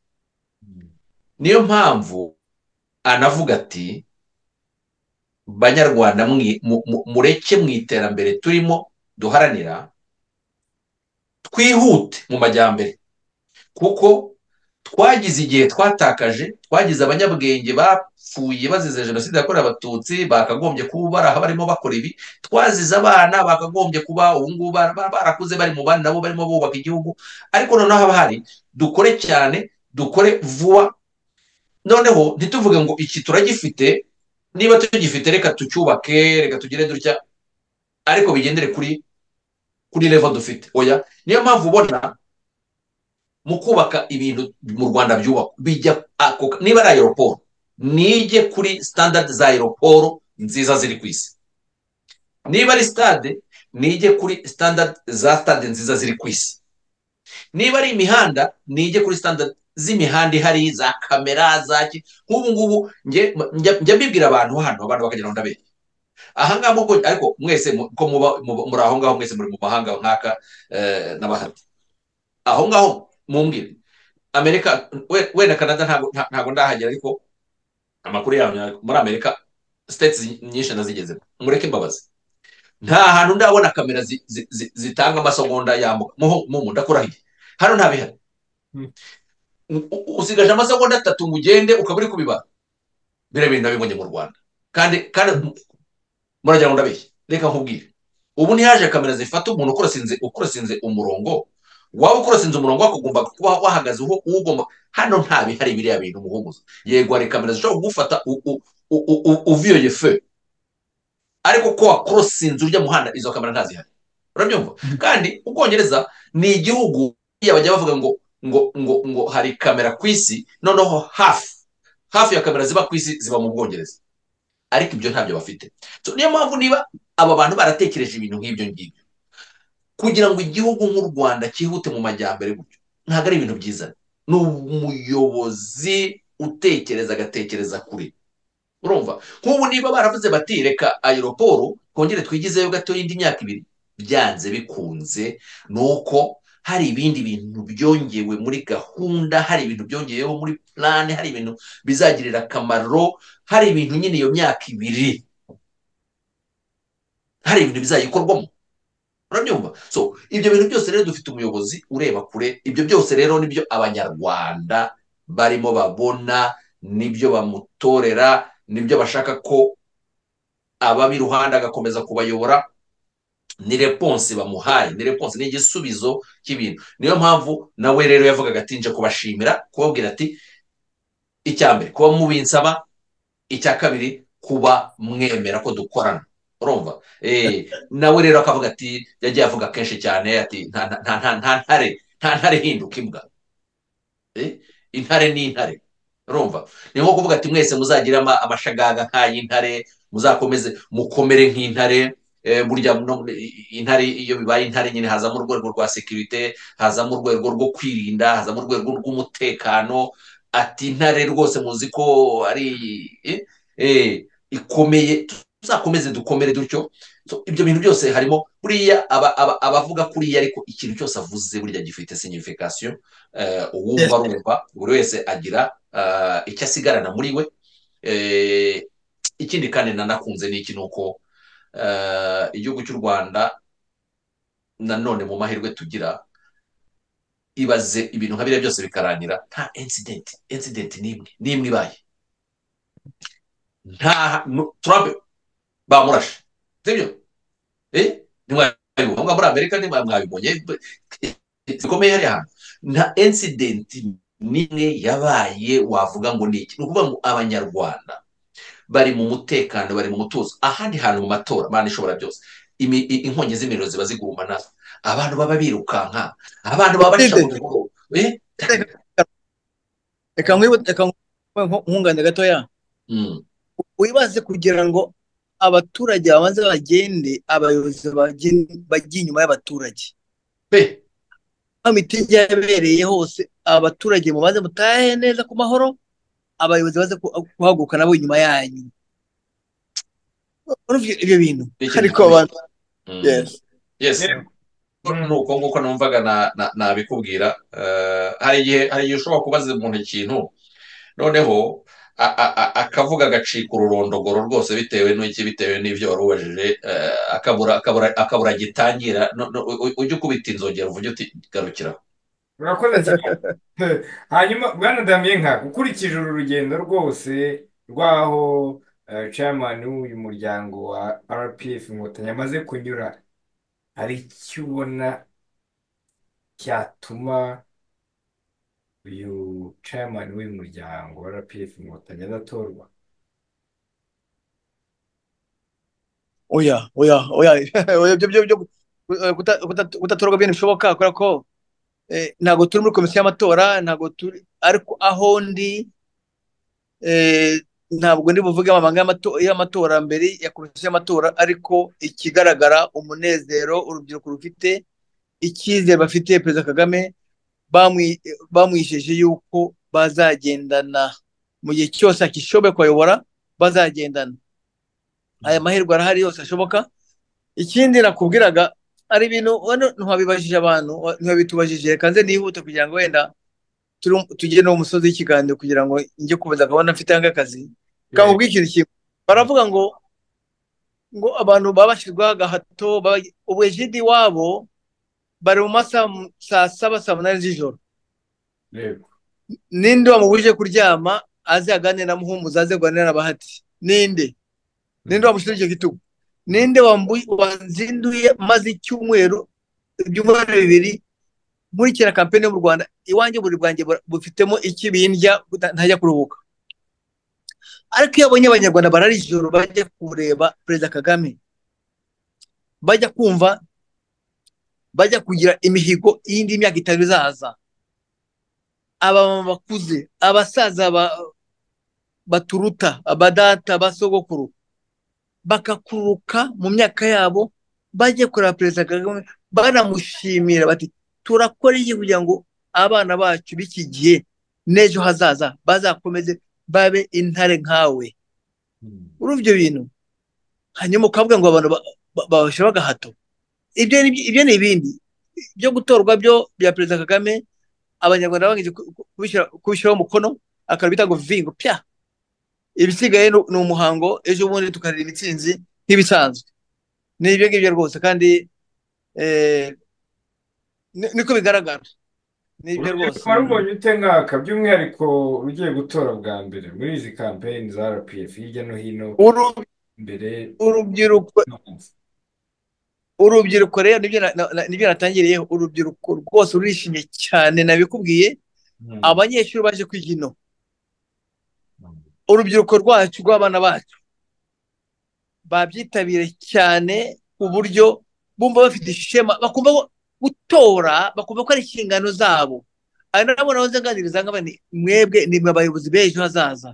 Mm. niyo mpamvu anavuga ati banyarwanda mwi- mu- mu- mureke mu iterambere turimo duharanira twihute mu majyambere kuko twagize igihe twatakaje twagize abanyabwenge bapfuye bazize jenoside yakorewe abatutsi bakagombye kuba bari aha barimo bakora ibi twazize abana bakagombye kuba ubu ngubu bara- bara- barakuze bari mu bandi nabo barimo bubaka igihugu ariko noneho haba hari dukore cyane dukore vuba noneho ntituvuge ngo iki turagifite niba tugifite reka tucyubake reka tugire dutya ariko bigendere kuri kuri level dufite oya niyo mpamvu ubona mu kubaka ibintu mu rwanda byubakwa bijya ako niba ari aeroport nige kuri standard za aeroport nziza ziri ku isi niba ari stade nige kuri standard za stade nziza ziri ku isi niba ari imihanda nige kuri standard z'imihanda ihari za kamera za ki nk'ubu ngubu njye njya- njya mbibwira abantu hano abantu bakagira ngo ndabe ahangaha muko ariko mwese mu- ko muba muba- muri aho ngaho mwese muri mu mahanga nkaka eh, n'abahati aho ngaho mumbwire amerika we- wenda canada ntabwo nta- ntabwo ndahagera ariko amakuru yawe ni- muri amerika states nyinshi nazigezemo mureke mbabazi nta hantu ndabona kamera zi- zi- zi- zitanga amasegonda yambuka muho mumu ndakurahiye hano nta bihari Mm. U- u- usigaje amasegonda atatu ngo ugende ukaba uri kubibara biriya bintu nabibonye mu rwanda kandi kandi muragira ngo ndabeshye reka nkubwire ubu ntihaje kamera zifata umuntu ukorosinze ukorosinze umurongo waba ukorosinze umurongo wakagomba kuba wahagaze uho ugomba hano nta bihari biriya bintu muhumuza yego hari kamera zishobora kugufata u- u- u- u- u- uviyoye fe ariko ko wakorosinze urya muhanda izo kamera ntazihari urabyumva kandi ubwongereza ni igihugu iya bajya bavuga ngo ngo ngo ngo hari kamera ku isi noneho hafi hafi ya kamera ziba ku isi ziba mu bwongereza ariko ibyo ntabyo bafite So, niyo mpamvu niba aba bantu baratekereje ibintu nk'ibyo ngibyo kugira ngo igihugu nk'u Rwanda cyihute mu majyambere gutyo ntabwo ari ibintu byiza ni umuyobozi utekereza agatekereza kure urumva nk'ubu niba baravuze bati reka ayiroporo twongere twigizeyo gatoya indi myaka ibiri byanze bikunze ni uko hari ibindi bintu byongewe muri gahunda hari ibintu byongeyeho muri purane hari ibintu bizagirira akamaro hari ibintu nyine iyo myaka ibiri hari ibintu bizayikorwamo urabyumva so ibyo bintu byose rero dufite umuyobozi ureba kure ibyo byose rero nibyo abanyarwanda barimo babona nibyo bamutorera nibyo bashaka ko ababa iruhande agakomeza kubayobora ni reponse bamuhaye ni reponse ni igisubizo cy'ibintu niyo mpamvu nawe rero yavugaga ati nje kubashimira kubabwira ati icya mbere kuba mubinsaba icya kabiri kuba mwemera ko dukorana urumva nawe rero akavuga ati yagiye avuga kenshi cyane ati nta ntare nta ntare ihinduka imbwa intare ni intare urumva ni nko kuvuga ati mwese muzagira amashagaga nk'ay'intare muzakomeze mukomere nk'intare burya intare iyo bibaye intare nyine hazamo urwego rwa sekirite hazamo urwego rwo kwirinda hazamo urwego rw'umutekano ati intare rwose muzi ko ari ikomeye tuzakomeze dukomere dutyo ibyo bintu byose harimo buriya abavuga kuriya ariko ikintu cyose avuze burya gifite signification uwumva arumva buri wese agira icyo asigarana muri we ikindi kandi nanakunze ni iki ni uko igihugu cy'u rwanda nanone mu mahirwe tugira ibaze ibintu nka biriya byose bikarangira nta incident incident n'imwe n'imwe ibaye nta turampe bamurashe sibyo ntimwabibona muri amerika mwabibonye bikomeye hariya hantu nta incident n'imwe yabaye wavuga ngo ni iki ni ukuvuga ngo abanyarwanda bari mu mutekano bari mu mutuzo ahandi hantu mu matora imana ishobora byose inkongi z'imiriro ziba ziguma nazo abantu baba birukanka abantu baba baca mu bihuru reka nkungane gatoya wibaze kugira ngo abaturage babanze bagende abayobozi bajye inyuma y'abaturage mitingi yabereye hose abaturage mubanze mutahe neza ku mahoro abayobozi baze guhaguruka nabo inyuma yanyu ibyo bintu ariko abantu ni uko nguko numvaga nabikubwira hari igihe ushobora kubaza umuntu ikintu noneho akavuga agacika ururondogoro rwose bitewe n'iki bitewe n'ibyo wari ubajije akabura gitangira ujya ukubita inzogera uvuge uti garukiraho murakoze cyane hanyuma bwana nka ukurikije uru rugendo rwose rw'aho chairman w'uyu muryango wa rpf inkotanyi amaze kunyura hari icyo ubona cyatuma uyu chairman w'uyu muryango wa rpf inkotanyi adatorwa oya oya oya kutatorwa ibintu bishoboka kubera ko ntabwo turi muri komisiyo y'amatora ntabwo turi ariko aho ndi ntabwo ndi buvuge amabanga y'amatora mbere ya komisiyo y'amatora ariko ikigaragara umunezero urubyiruko rufite icyizere bafite perezida kagame bamwisheje yuko bazagendana mu gihe cyose akishoboye kuyobora bazagendana aya mahirwe arahari yose ashoboka ikindi nakubwiraga hari ibintu ntiwabibajije abantu ntiwabitubajije reka nze nihute kugira ngo wenda tugire n'umusozi w'ikiganiro kugira ngo njye kubaza gahunda mfite nk'akazi kandi ubwikira ikintu baravuga ngo ngo abantu baba bashyirwaho agahato ubujidi wabo bari mu masaha saa saba saa munani z'ijoro ninde wamubujije kuryama aze aganire na muhumuza aze kuganira na bahati ninde ninde wamushyira icyo gitugu ninde wanzinduye maze icyumweru ibyumweru bibiri nkurikira kampani yo mu rwanda iwanjye buri bwanjye bufitemo iki bindya ntajya kuruhuka ariko iyo abonye abanyarwanda barara ijoro bajya kureba perezida kagame bajya kumva bajya kugira imihigo y'indi myaka itanu izaza abamama bakuze abasaza baturuta abadata basogokuru bakakuruka mu myaka yabo bajye kureba perezida kagame banamushimira bati turakora iki kugira ngo abana bacu b'iki gihe n'ejo hazaza bazakomeze babe intare nkawe muri ibyo bintu hanyuma ukavuga ngo abantu babashe bagahato ibyo ni ibindi byo gutorwa byo bya perezida kagame abanyarwanda bamaze kubishyiraho umukono akabita ngo vingo pya ibisigaye ni umuhango ejo bundi tukarira imitsinzi nk'ibisanzwe ni ibyo ngibyo rwose kandi niko bigaragara ni ibyo rwose wari ubonye ute nkaka by'umwihariko ugiye gutora bwa mbere muri izi kampeyini za rpf hirya no hino mbere urubyiruko urubyiruko rero nibyo natangiriyeho urubyiruko rwose rurishimye cyane nabikubwiye abanyeshuri baje kwiga ino urubyiruko rwacu rw'abana bacu babyitabire cyane ku buryo bumva bafite ishema bakumva gutora bakumva ko ari inshingano zabo ari nabo naho nganiriza nkaba mwebwe ni mwe abayobozi b'ejo hazaza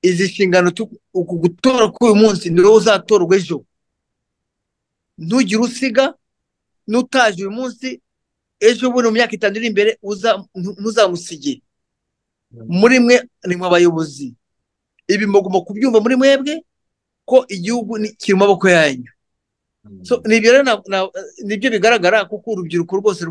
izi nshingano uku gutora k'uyu munsi ni wowe uzatorwa ejo ntugire usiga n'utaje uyu munsi ejo bundi mu myaka itanu iri imbere ntuzamusige muri mwe ni mu bayobozi ibi mugomba kubyumva muri mwebwe ko igihugu kiri mu maboko yanyu nibyo bigaragara kuko urubyiruko rwose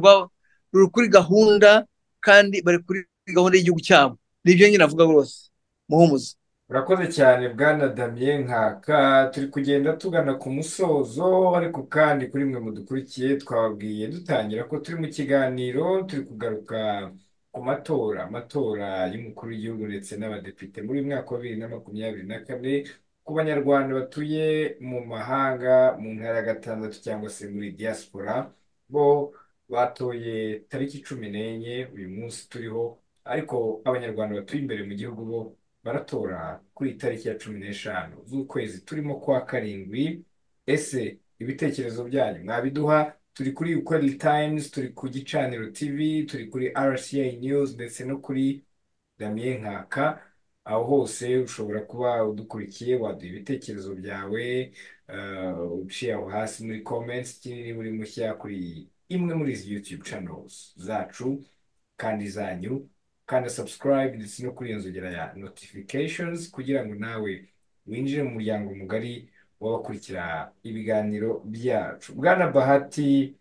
ruri kuri gahunda kandi bari kuri gahunda y'igihugu cyabo nibyo nyine avuga rwose muhumuza urakoze cyane bwana damien nkaka turi kugenda tugana ku musozo ariko kandi kuri mwe mudukurikiye twababwiye dutangira ko turi mu kiganiro turi kugaruka ku matora amatora y'umukuru w'igihugu ndetse n'abadepite muri uyu mwaka wa bibiri na makumyabiri na kane ku banyarwanda batuye mu mahanga mu ntara ya gatandatu cyangwa se muri diaspora bo batoye tariki cumi n'enye uyu munsi turiho ariko abanyarwanda batuye imbere mu gihugu bo baratora kuri iyi tariki ya cumi n'eshanu z'ukwezi turimo kwa karindwi ese ibitekerezo byanyu mwabiduha turi kuri ukweli tayimuzi turi ku gicaniro tivi turi kuri rca news ndetse no kuri damien nkaka aho hose ushobora kuba udukurikiye waduha ibitekerezo byawe uciye aho hasi muri comments kinini buri mushya kuri imwe muri izi youtube channels zacu kandi zanyu kanda subscribe ndetse no kuri iyo nzogera ya notifications kugira ngo nawe winjire mu muryango mugari w'abakurikira ibiganiro byacu bwana bahati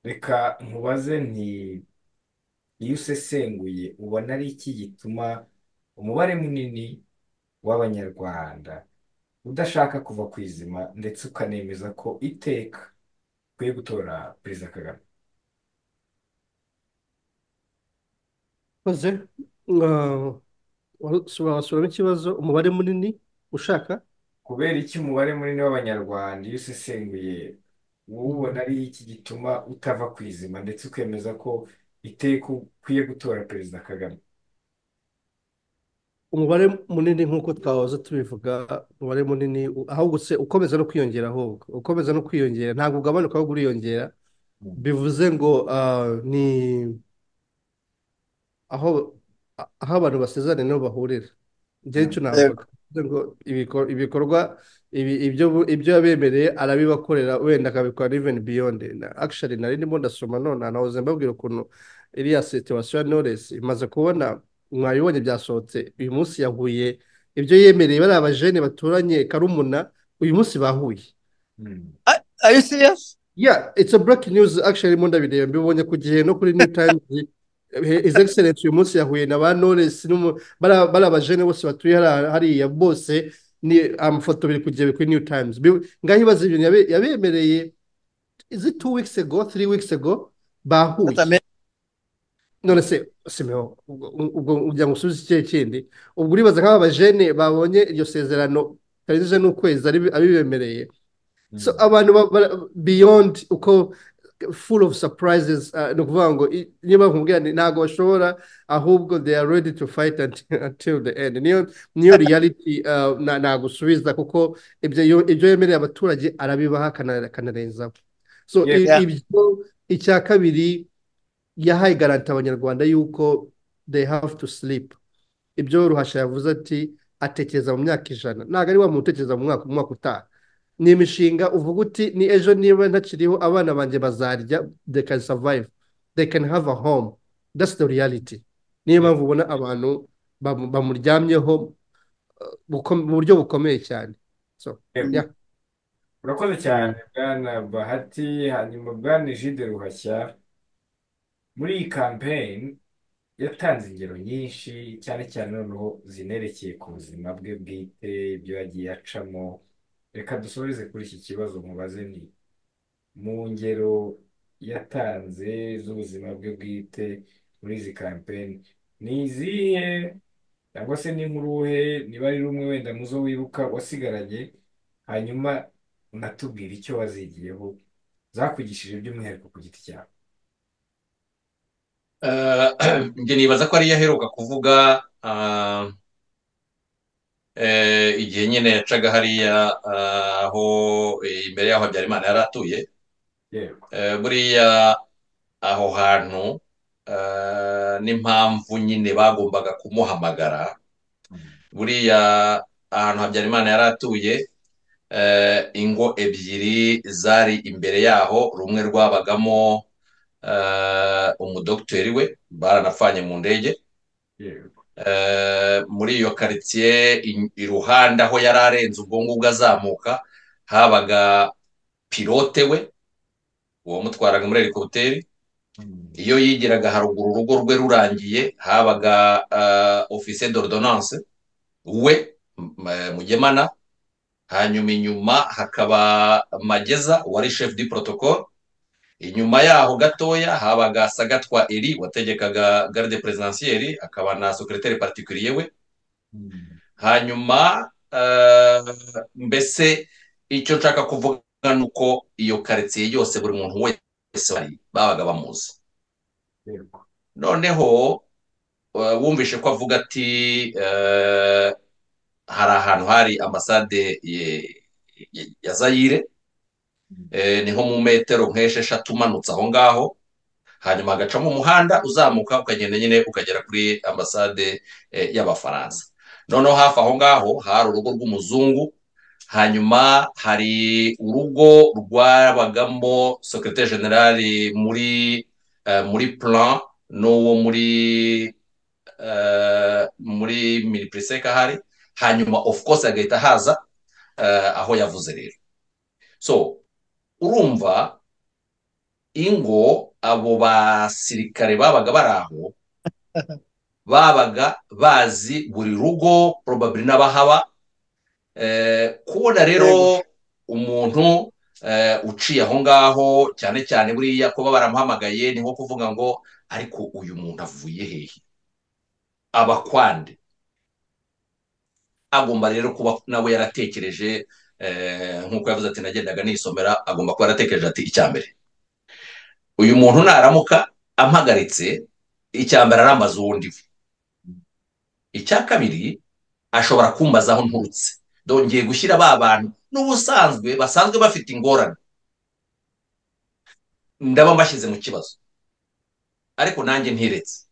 reka nkubaze nti iyo usesenguye ubona ari iki gituma umubare munini w'abanyarwanda udashaka kuva ku izima ndetse ukanemeza ko iteka ukwiye gutora perezida kagame koze wasuramo ikibazo umubare munini ushaka kubera iki umubare munini w'abanyarwanda iyo usesenguye uwubona ari iki gituma utava ku izima ndetse ukemeza ko iteka ukwiye gutora perezida kagame umubare munini nk'uko twahoze tubivuga umubare munini ahubwo se ukomeza no kwiyongera ahubwo ukomeza no kwiyongera ntabwo ugabanuka ahubwo uriyongera bivuze ngo ni aho aho abantu basezerane niho bahurira icyo navuga ngo ibikorwa ibyo yabemereye arabibakorera wenda akabikora even beyond actually nari ndimo ndasoma none nahoze mbabwira ukuntu iriya situwasiyo ya noresi imaze kubona mwabibonye byasohotse uyu munsi yahuye ibyo yemereye bariya abajene baturanye karumuna uyu munsi bahuye ayo siyasi ya it's a breaking news actually mo ndabireba mbibonye ku gihe no kuri new times his excellence uyu munsi yahuye na ba noresi bariya bajene bose batuye hariya bose ni amafoto biri kugera kuri new times ngaho ibaza ibintu yabemereye izi two weeks ago three weeks ago bahuye none se simeo ubwo ugira ngo usubize ikihe kindi ubwo uribaza nk'aba bajene babonye iryo sezerano tarigije n'ukwezi abibemereye so abantu beyond uko full of surprises ni ukuvuga ngo niba nkubwira ntabwo bashobora ahubwo they are ready to fight until the end niyo niyo reality nagusubiza kuko ibyo yemereye abaturage arabibaha akanarenzaho so ibyo icya kabiri yahaye garanta abanyarwanda yuko they have to sleep ibyo ruhasha yavuze ati atekereza mu myaka ijana ntabwo ari wa muntu utekereza mu mwaka utaha ni imishinga uvuga uti ni ejo niba ntakiriho abana banjye bazarya they can survive they can have a home that's the reality niyo mpamvu ubona abantu bamuryamyeho mu buryo bukomeye cyane so Yego. ya urakoze cyane bwana bahati hanyuma bwana jide ruhashya muri iyi kampeyini yatanze ingero nyinshi cyane cyane noneho zinerekeye ku buzima bwe bwite ibyo yagiye acamo reka dusoreze kuri iki kibazo mubaze ni mu ngero yatanze z'ubuzima bwe bwite muri izi kampeyini ni izihe cyangwa se ni nk'uruhe niba ari rumwe wenda mu zo wibuka wasigaranye hanyuma unatubwira icyo wazigiyeho zakugishije by'umwihariko ku giti cyawe Eh, njye nibaza ko ariyo aheruka kuvuga ah, eh, igihe nyine yacaga hariya ah, aho eh, imbere y'aho Habyarimana yari atuye yego Eh, buriya aho hantu eh, n'impamvu nyine bagombaga kumuhamagara Mm. buriya ahantu Habyarimana yari atuye eh, ingo ebyiri zari imbere yaho rumwe rwabagamo eh, umudogiteri we baranapfanye mu ndege yego Eh, muri iyo karitsiye i- iruhande aho yari arenze ubwo ngubwo azamuka habaga pilote we uwamutwaraga muri helikopiteri Mm. iyo yigiraga haruguru urugo rwe rurangiye habaga ofise d'ordonance we m- eh, mugemana hanyuma inyuma hakaba Mageza wari chef du protocole inyuma yaho gatoya habaga Sagatwa Eri wategekaga garde presidentielle akaba na secrétaire particulier we Mm. hanyuma eh, mbese icyo nshaka kuvuga ni uko iyo quartier yose buri muntu wese wari babaga bamuzi yego noneho eh, wumvishe ko avuga ati eh, hari ahantu hari ambasade ye- ye- ya Zaire Mm. Eh, ni nko mu metero nk'esheshatu umanutse aho ngaho hanyuma hagacamo umuhanda uzamuka ukagenda nyine ukagera kuri ambasade eh, y'abafaransa noneho hafi aho ngaho hari urugo rw'umuzungu hanyuma hari urugo rwabagamo sekirite generali muri eh, muri plan n'uwo muri eh, muri minipiriseka ahari hanyuma of course hagahita haza eh, aho yavuze rero so urumva ingo abo basirikare babaga bari aho babaga bazi buri rugo probably n'abahaba Eh, kubona rero yego umuntu eh, uciye aho ngaho cyane cyane buriya kuba baramuhamagaye ni nko kuvuga ngo ariko uyu muntu avuye hehe abakwande agomba rero kuba nawe yaratekereje eh, nk'uko yavuze ati nagendaga nisomera agomba kuba yaratekereje ati icya mbere uyu muntu naramuka ampagaritse icya mbere arambaza uwo ndiwe icya kabiri ashobora kumbaza aho nturutse dongeye gushyira ba bantu n'ubusanzwe basanzwe bafite ingorane ndaba mbashyize mu kibazo ariko nanjye ntiretse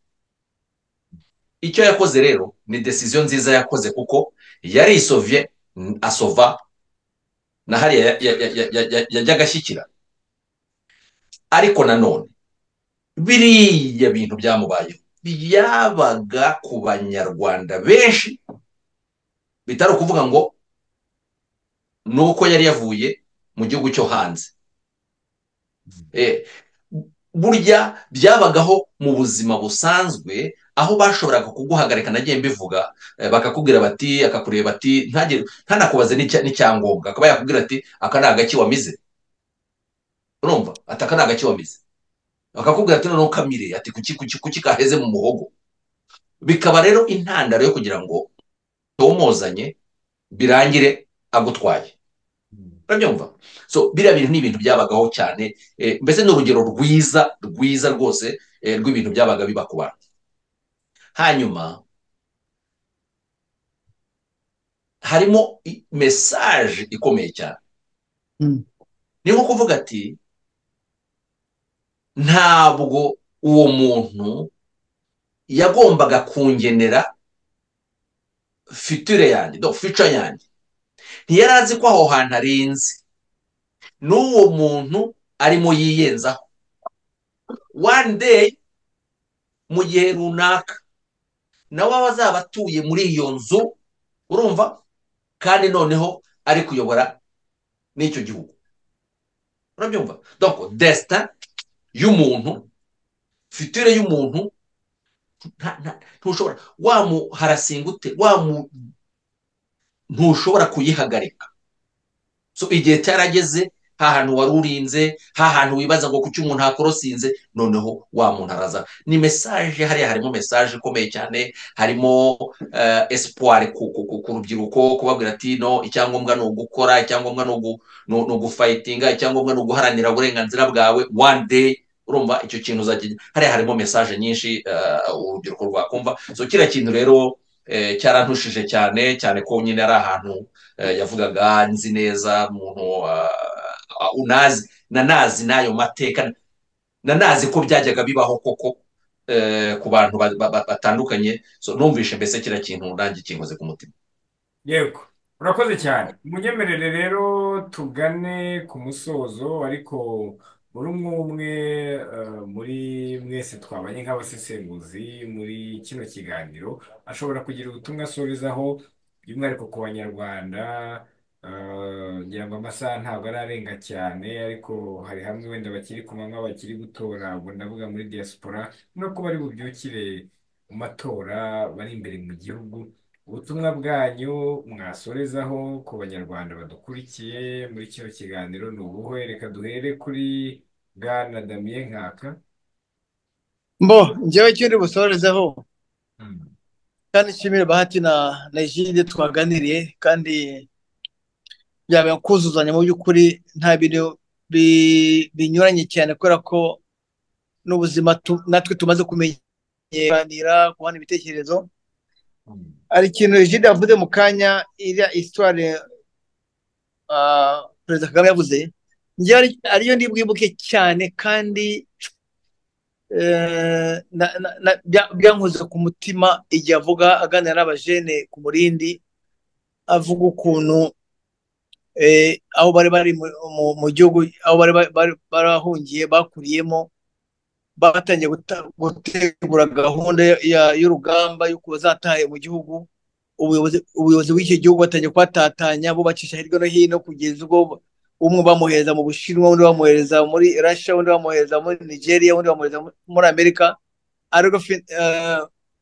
icyo yakoze rero ni desiziyo nziza yakoze kuko yarisovye mm, asova na hariya ya- ya- ya- ya- ya- yajyaga ashyikira ariko nanone biriya bintu byamubayeho byabaga ku banyarwanda benshi bitari ukuvuga ngo ni uko yari yavuye mu gihugu cyo hanze Eh, burya byabagaho mu buzima busanzwe aho bashoboraga kuguhagarika nagiye mbivuga eh, bakakubwira bati akakureba ati ntagire ntanakubaze n'icya- n'icyangombwa akaba yakubwira ati aka ni agaki wamize urumva ati aka ni agaki wamize bakakubwira ati noneho kamire ati kuki kuki kuki kaheze mu muhogo bikaba rero intandaro yo kugira ngo utomozanye birangire agutwaye Mm. urabyumva so biriya bintu ni ibintu byabagaho cyane eh, mbese ni urugero rwiza rwiza rwose eh, rw'ibintu byabaga biba ku bantu hanyuma harimo i- mesaje ikomeye cyane Mm. ni nko kuvuga ati ntabwo uwo muntu yagombaga kungenera fiture yanjye do fica yanjye ntiyari azi ko aho hantu arinze n'uwo muntu arimo yiyenzaho one day mu gihe runaka nawe aba azaba atuye muri iyo nzu urumva kandi noneho ari kuyobora n'icyo gihugu urabyumva doko desita y'umuntu fitire y'umuntu ntushobora wamuharasinga ute wamu ntushobora kuyihagarika so igihe cyarageze ha hantu wari urinze ha hantu wibaza ngo kuki umuntu hakorosinze noneho wa muntu araza ni mesaje hariya harimo mesaje ikomeye cyane harimo esipuwari ku rubyiruko kubabwira ati no icyangombwa ni ugukora icyangombwa ni ugufayitinga icyangombwa ni uguharanira uburenganzira bwawe one day urumva icyo kintu uzajya hariya harimo mesaje nyinshi urubyiruko rwakumva so kiriya kintu rero cyarantushije cyane cyane ko nyine ari ahantu yavugaga nzi neza umuntu unazi nanazi n'ayo mateka nanazi ko byajyaga bibaho koko ku bantu batandukanye numvise mbese kiriya kintu nanjye kinkoze ku mutima yego urakoze cyane munyemerere rero tugane ku musozo ariko muri umwe umwe muri mwese twabanye nk'abasesenguzi muri kino kiganiro ashobora kugira ubutumwa asubizaho by'umwihariko ku banyarwanda ngira ngo amasaha ntabwo ararenga cyane ariko hari hamwe wenda bakiri ku manywa bakiri gutora ubwo ndavuga muri diaspora no kuba ari bubyukire mu matora bari imbere mu gihugu ubutumwa bwanyu mwasorezaho ku banyarwanda badukurikiye muri kino kiganiro ni ubuhe reka duhere kuri bwana damien nkaka mbo njyewe kindi busorezeho kandi nshimire bahati na na jide twaganiriye kandi byabaye kuzuzanya mu by'ukuri nta bintu binyuranye cyane kubera ko n'ubuzima natwe tumaze kumenyera kubona ibitekerezo hari ikintu jide yavuze mu kanya iriya isitwari perezida kagame yavuze njyewe ariyo ndibwibuke cyane kandi byankoze ku mutima igihe avuga aganira n'abajene ku murindi avuga ukuntu aho bari bari mu gihugu aho bari barahungiye bakuriyemo batangiye gutegura gahunda y'urugamba y'uko bazataha mu gihugu ubuyobozi bw'iki gihugu batangiye kuhatatanya bubakisha hirya no hino kugeza ubwo umwe bamuhereza mu bushinwa undi bamuhereza muri rasha undi bamuhereza muri nigeria undi bamuhereza muri amerika ariko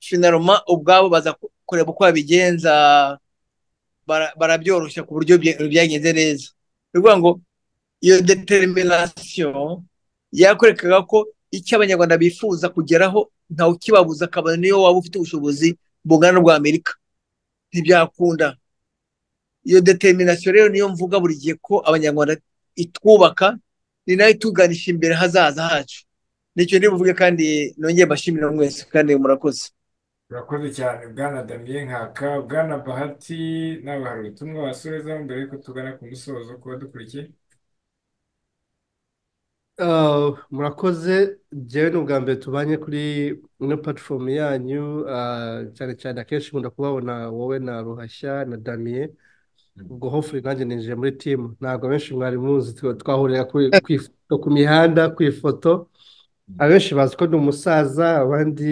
finaroma ubwabo baza kureba uko babigenza barabyoroshya ku buryo byagenze neza ni ukuvuga ngo iyo determination yakwerekaga ko icyo abanyarwanda bifuza kugeraho ntawe ukibabuza akabona niyo waba ufite ubushobozi bungana n'ubwa amerika ntibyakunda iyo determination rero niyo mvuga buri gihe ko abanyarwanda itwubaka ni nayo ituganisha imbere hazaza hacu nicyo ndibuvuge kandi nongeye mbashimira mwese kandi murakoze urakoze cyane bwana damiye nkaka bwana bahati nawe hari ubutumwa wasubizaho mbere yuko tugana ku musozo kuba dukurikiye murakoze njyewe ni ubwa mbere tubanye kuri ino platifomu yanyu cyane cyane akenshi nkunda kubabona wowe na ruhashya na damiye ubwo hofuri nanjye ninjiye muri timu ntabwo abenshi mwari muzi twahurira ku mihanda ku ifoto abenshi bazi ko ni umusaza abandi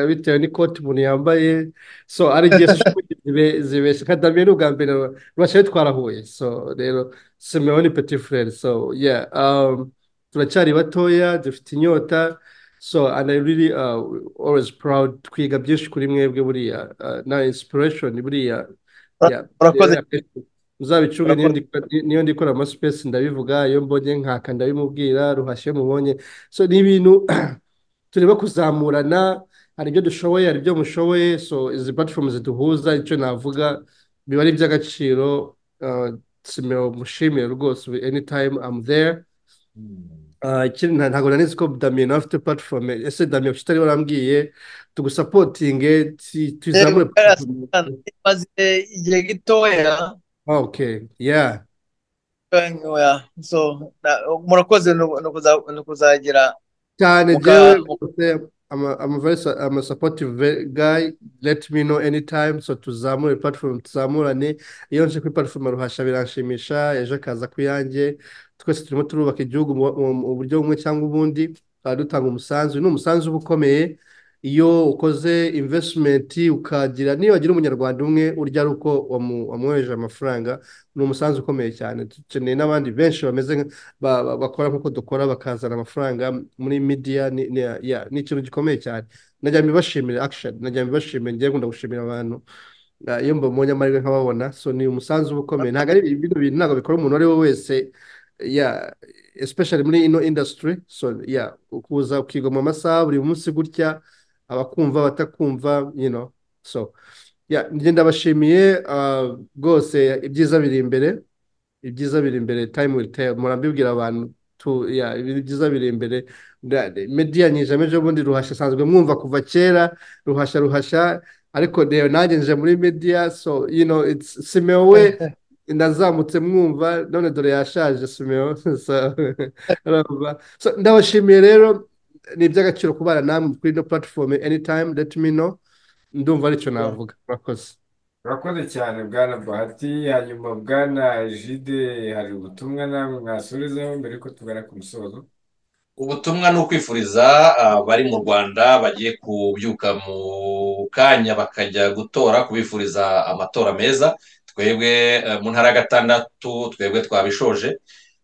bitewe n'ikoti umuntu yambaye so ari igihe zibeshya nka damiye ni ubwa mbere ruhashya twarahuye so rero simeho ni peti furere so yeah um, turacyari batoya dufite inyota so and i really uh, always proud twiga byinshi kuri mwebwe buriya na inspiration buriya uzabicunge niyo ndikora amasipesi ndabivuga iyo mbonye nkaka ndabimubwira ruhashye mubonye so ni ibintu tureba kuzamurana hari ibyo dushoboye hari ibyo mushoboye so izi platform ziduhuza icyo navuga biba ari iby'agaciro simeo mushimire rwose anytime i'm there ntabwo nanizi ko damiye nawe afite platifomu ese damiye kuki utari warambwiye tugusapotinge tuzamure maze igihe gitoya oke ya murakoze ni ukuzagira cyane jyewe amasapotive gayi leti mino enitayime so tuzamure platifomu tuzamurane iyo nje kuri platifomu ruhasha biranshimisha ejo akaza ku yanjye twese turimo turubaka igihugu mu buryo bumwe cyangwa ubundi tukaba dutanga umusanzu ni umusanzu uba ukomeye iyo ukoze invesitimenti ukagira niyo wagira umunyarwanda umwe urya ari uko wamwohereje amafaranga ni umusanzu ukomeye cyane dukeneye n'abandi benshi bameze nka- ba- ba- bakora nk'uko dukora bakazana amafaranga muri midiya ni ni- ya- ni ikintu gikomeye cyane najya mbibashimira akisheni najya mbibashimira ngewe ngunda gushimira abantu Ah, iyo mbabonye amahirwe nkababona so ni umusanzu uba ukomeye ntabwo ari ibintu bintu ntabwo bikora umuntu uwo ari we wese ya especially muri ino industry so ya ukuza ukiga mu masaha buri munsi gutya abakumva abatakumva you know so ya njye ndabashimiye ah, rwose ibyiza biri imbere ibyiza biri imbere time will tell murambibwira abantu tu ya ibintu byiza biri imbere Nda- media nyijame ejobundi ruhasha asanzwe mwumva kuva kera ruhasha ruhasha ariko rero nanjye nje muri media so you know it's Simeo we ndazamutse mwumva none dore yashaje Simeo so urumva. So, ndabashimiye rero ni iby'agaciro kubana namwe kuri ino platform anytime let me know ndumva aricyo navuga murakoze urakoze cyane bwana bahati hanyuma bwana jide hari ubutumwa nawe mwasubizaho mbere yuko tugana ku musozo ubutumwa ni ukwifuriza ah, bari mu rwanda bagiye kubyuka mu kanya bakajya gutora kubifuriza amatora meza twebwe eh, mu ntara ya gatandatu twebwe twabishoje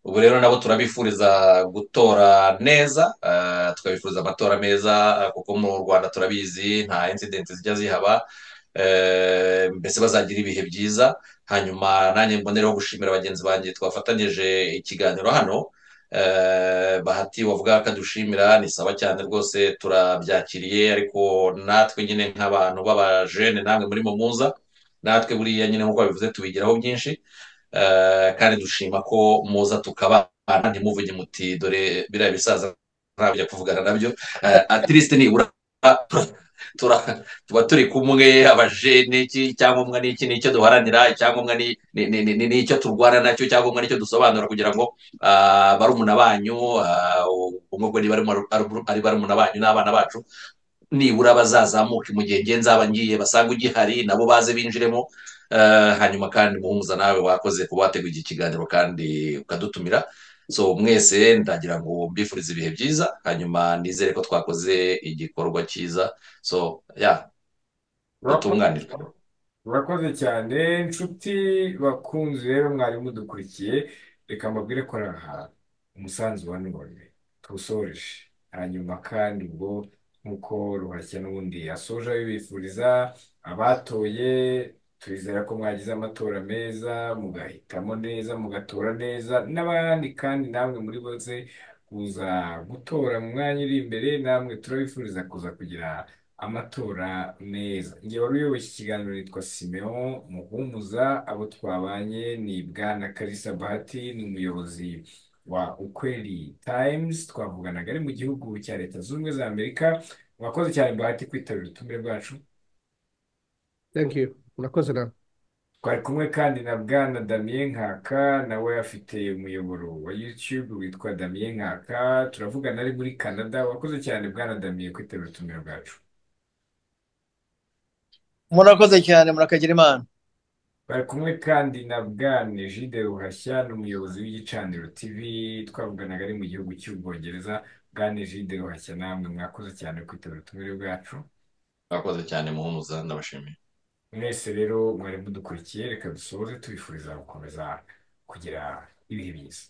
ubu rero nabo turabifuriza gutora neza ah, tukabifuriza amatora meza ah, kuko mu rwanda turabizi nta incident zijya zihaba eh, mbese bazagira ibihe byiza hanyuma nanjye mbonereho gushimira bagenzi banjye twafatanyije ikiganiro hano Eh, bahati wavuga ko adushimira ni sawa cyane rwose turabyakiriye ariko natwe nyine nk'abantu b'abajene namwe muri mo muza natwe buriya nyine nk'uko babivuze tubigiraho byinshi Eh, kandi dushima ko muza tukabana ntimuvuge muti dore biriya bisaza ntabyo kuvugana nabyo Eh, at least nibura tura- tuba turi kumwe abajene iki icyangombwa ni iki ni icyo duharanira icyangombwa ni ni- ni- ni- ni icyo turwana nacyo icyangombwa nicyo dusobanura kugira ngo ah, barumuna banyu ah, ubwo bwo ni barumuna- ari barumuna banyu n'abana bacu nibura bazazamuke mu gihe ngiye nzaba ngiye basanga ugihari nabo baze binjiremo Eh, hanyuma kandi muhumuza nawe wakoze kuba wateguye iki kiganiro kandi ukadutumira so mwese ndagira ngo mbifurize ibihe byiza hanyuma nizere ko twakoze igikorwa cyiza so ya urakoze mutunganirwe urakoze cyane nshuti bakunzi rero mwari mudukurikiye reka mbabwire ko ari aha umusanzu wa none tuwusoreje hanyuma kandi ubwo nk'uko ruhashya n'ubundi asoje abibifuriza abatoye twizera ko mwagize amatora meza mugahitamo neza mugatora neza n'abandi kandi namwe muri bose kuza gutora mu mwanya uri imbere namwe turabifuriza kuza kugira amatora meza njye wari uyoboye iki kiganiro nitwa Simeon Muhumuza abo twabanye ni Bwana Kalisa Bahati ni umuyobozi wa Ukweli Times twavuganaga ari mu gihugu cya Leta Zunze Ubumwe za Amerika mwakoze cyane Bahati kwitabira ubutumire bwacu thank you murakoze nawe twari kumwe kandi na Bwana Damien Nkaka nawe afite umuyoboro wa YouTube witwa Damien Nkaka turavugana ari muri Canada wakoze cyane Bwana Damien kwitabira ubutumire bwacu murakoze cyane murakagira imana Bari kumwe kandi na Bwana Egide Ruhashya ni umuyobozi w'igicaniro TV twavuganaga ari mu gihugu cy'Ubwongereza Bwana Egide Ruhashya namwe mwakoze cyane kwitabira ubutumire bwacu mwakoze cyane muhumuza ndabashimiye mwese rero mwari mudukurikiye reka dusoze tubifuriza gukomeza kugira ibihe byiza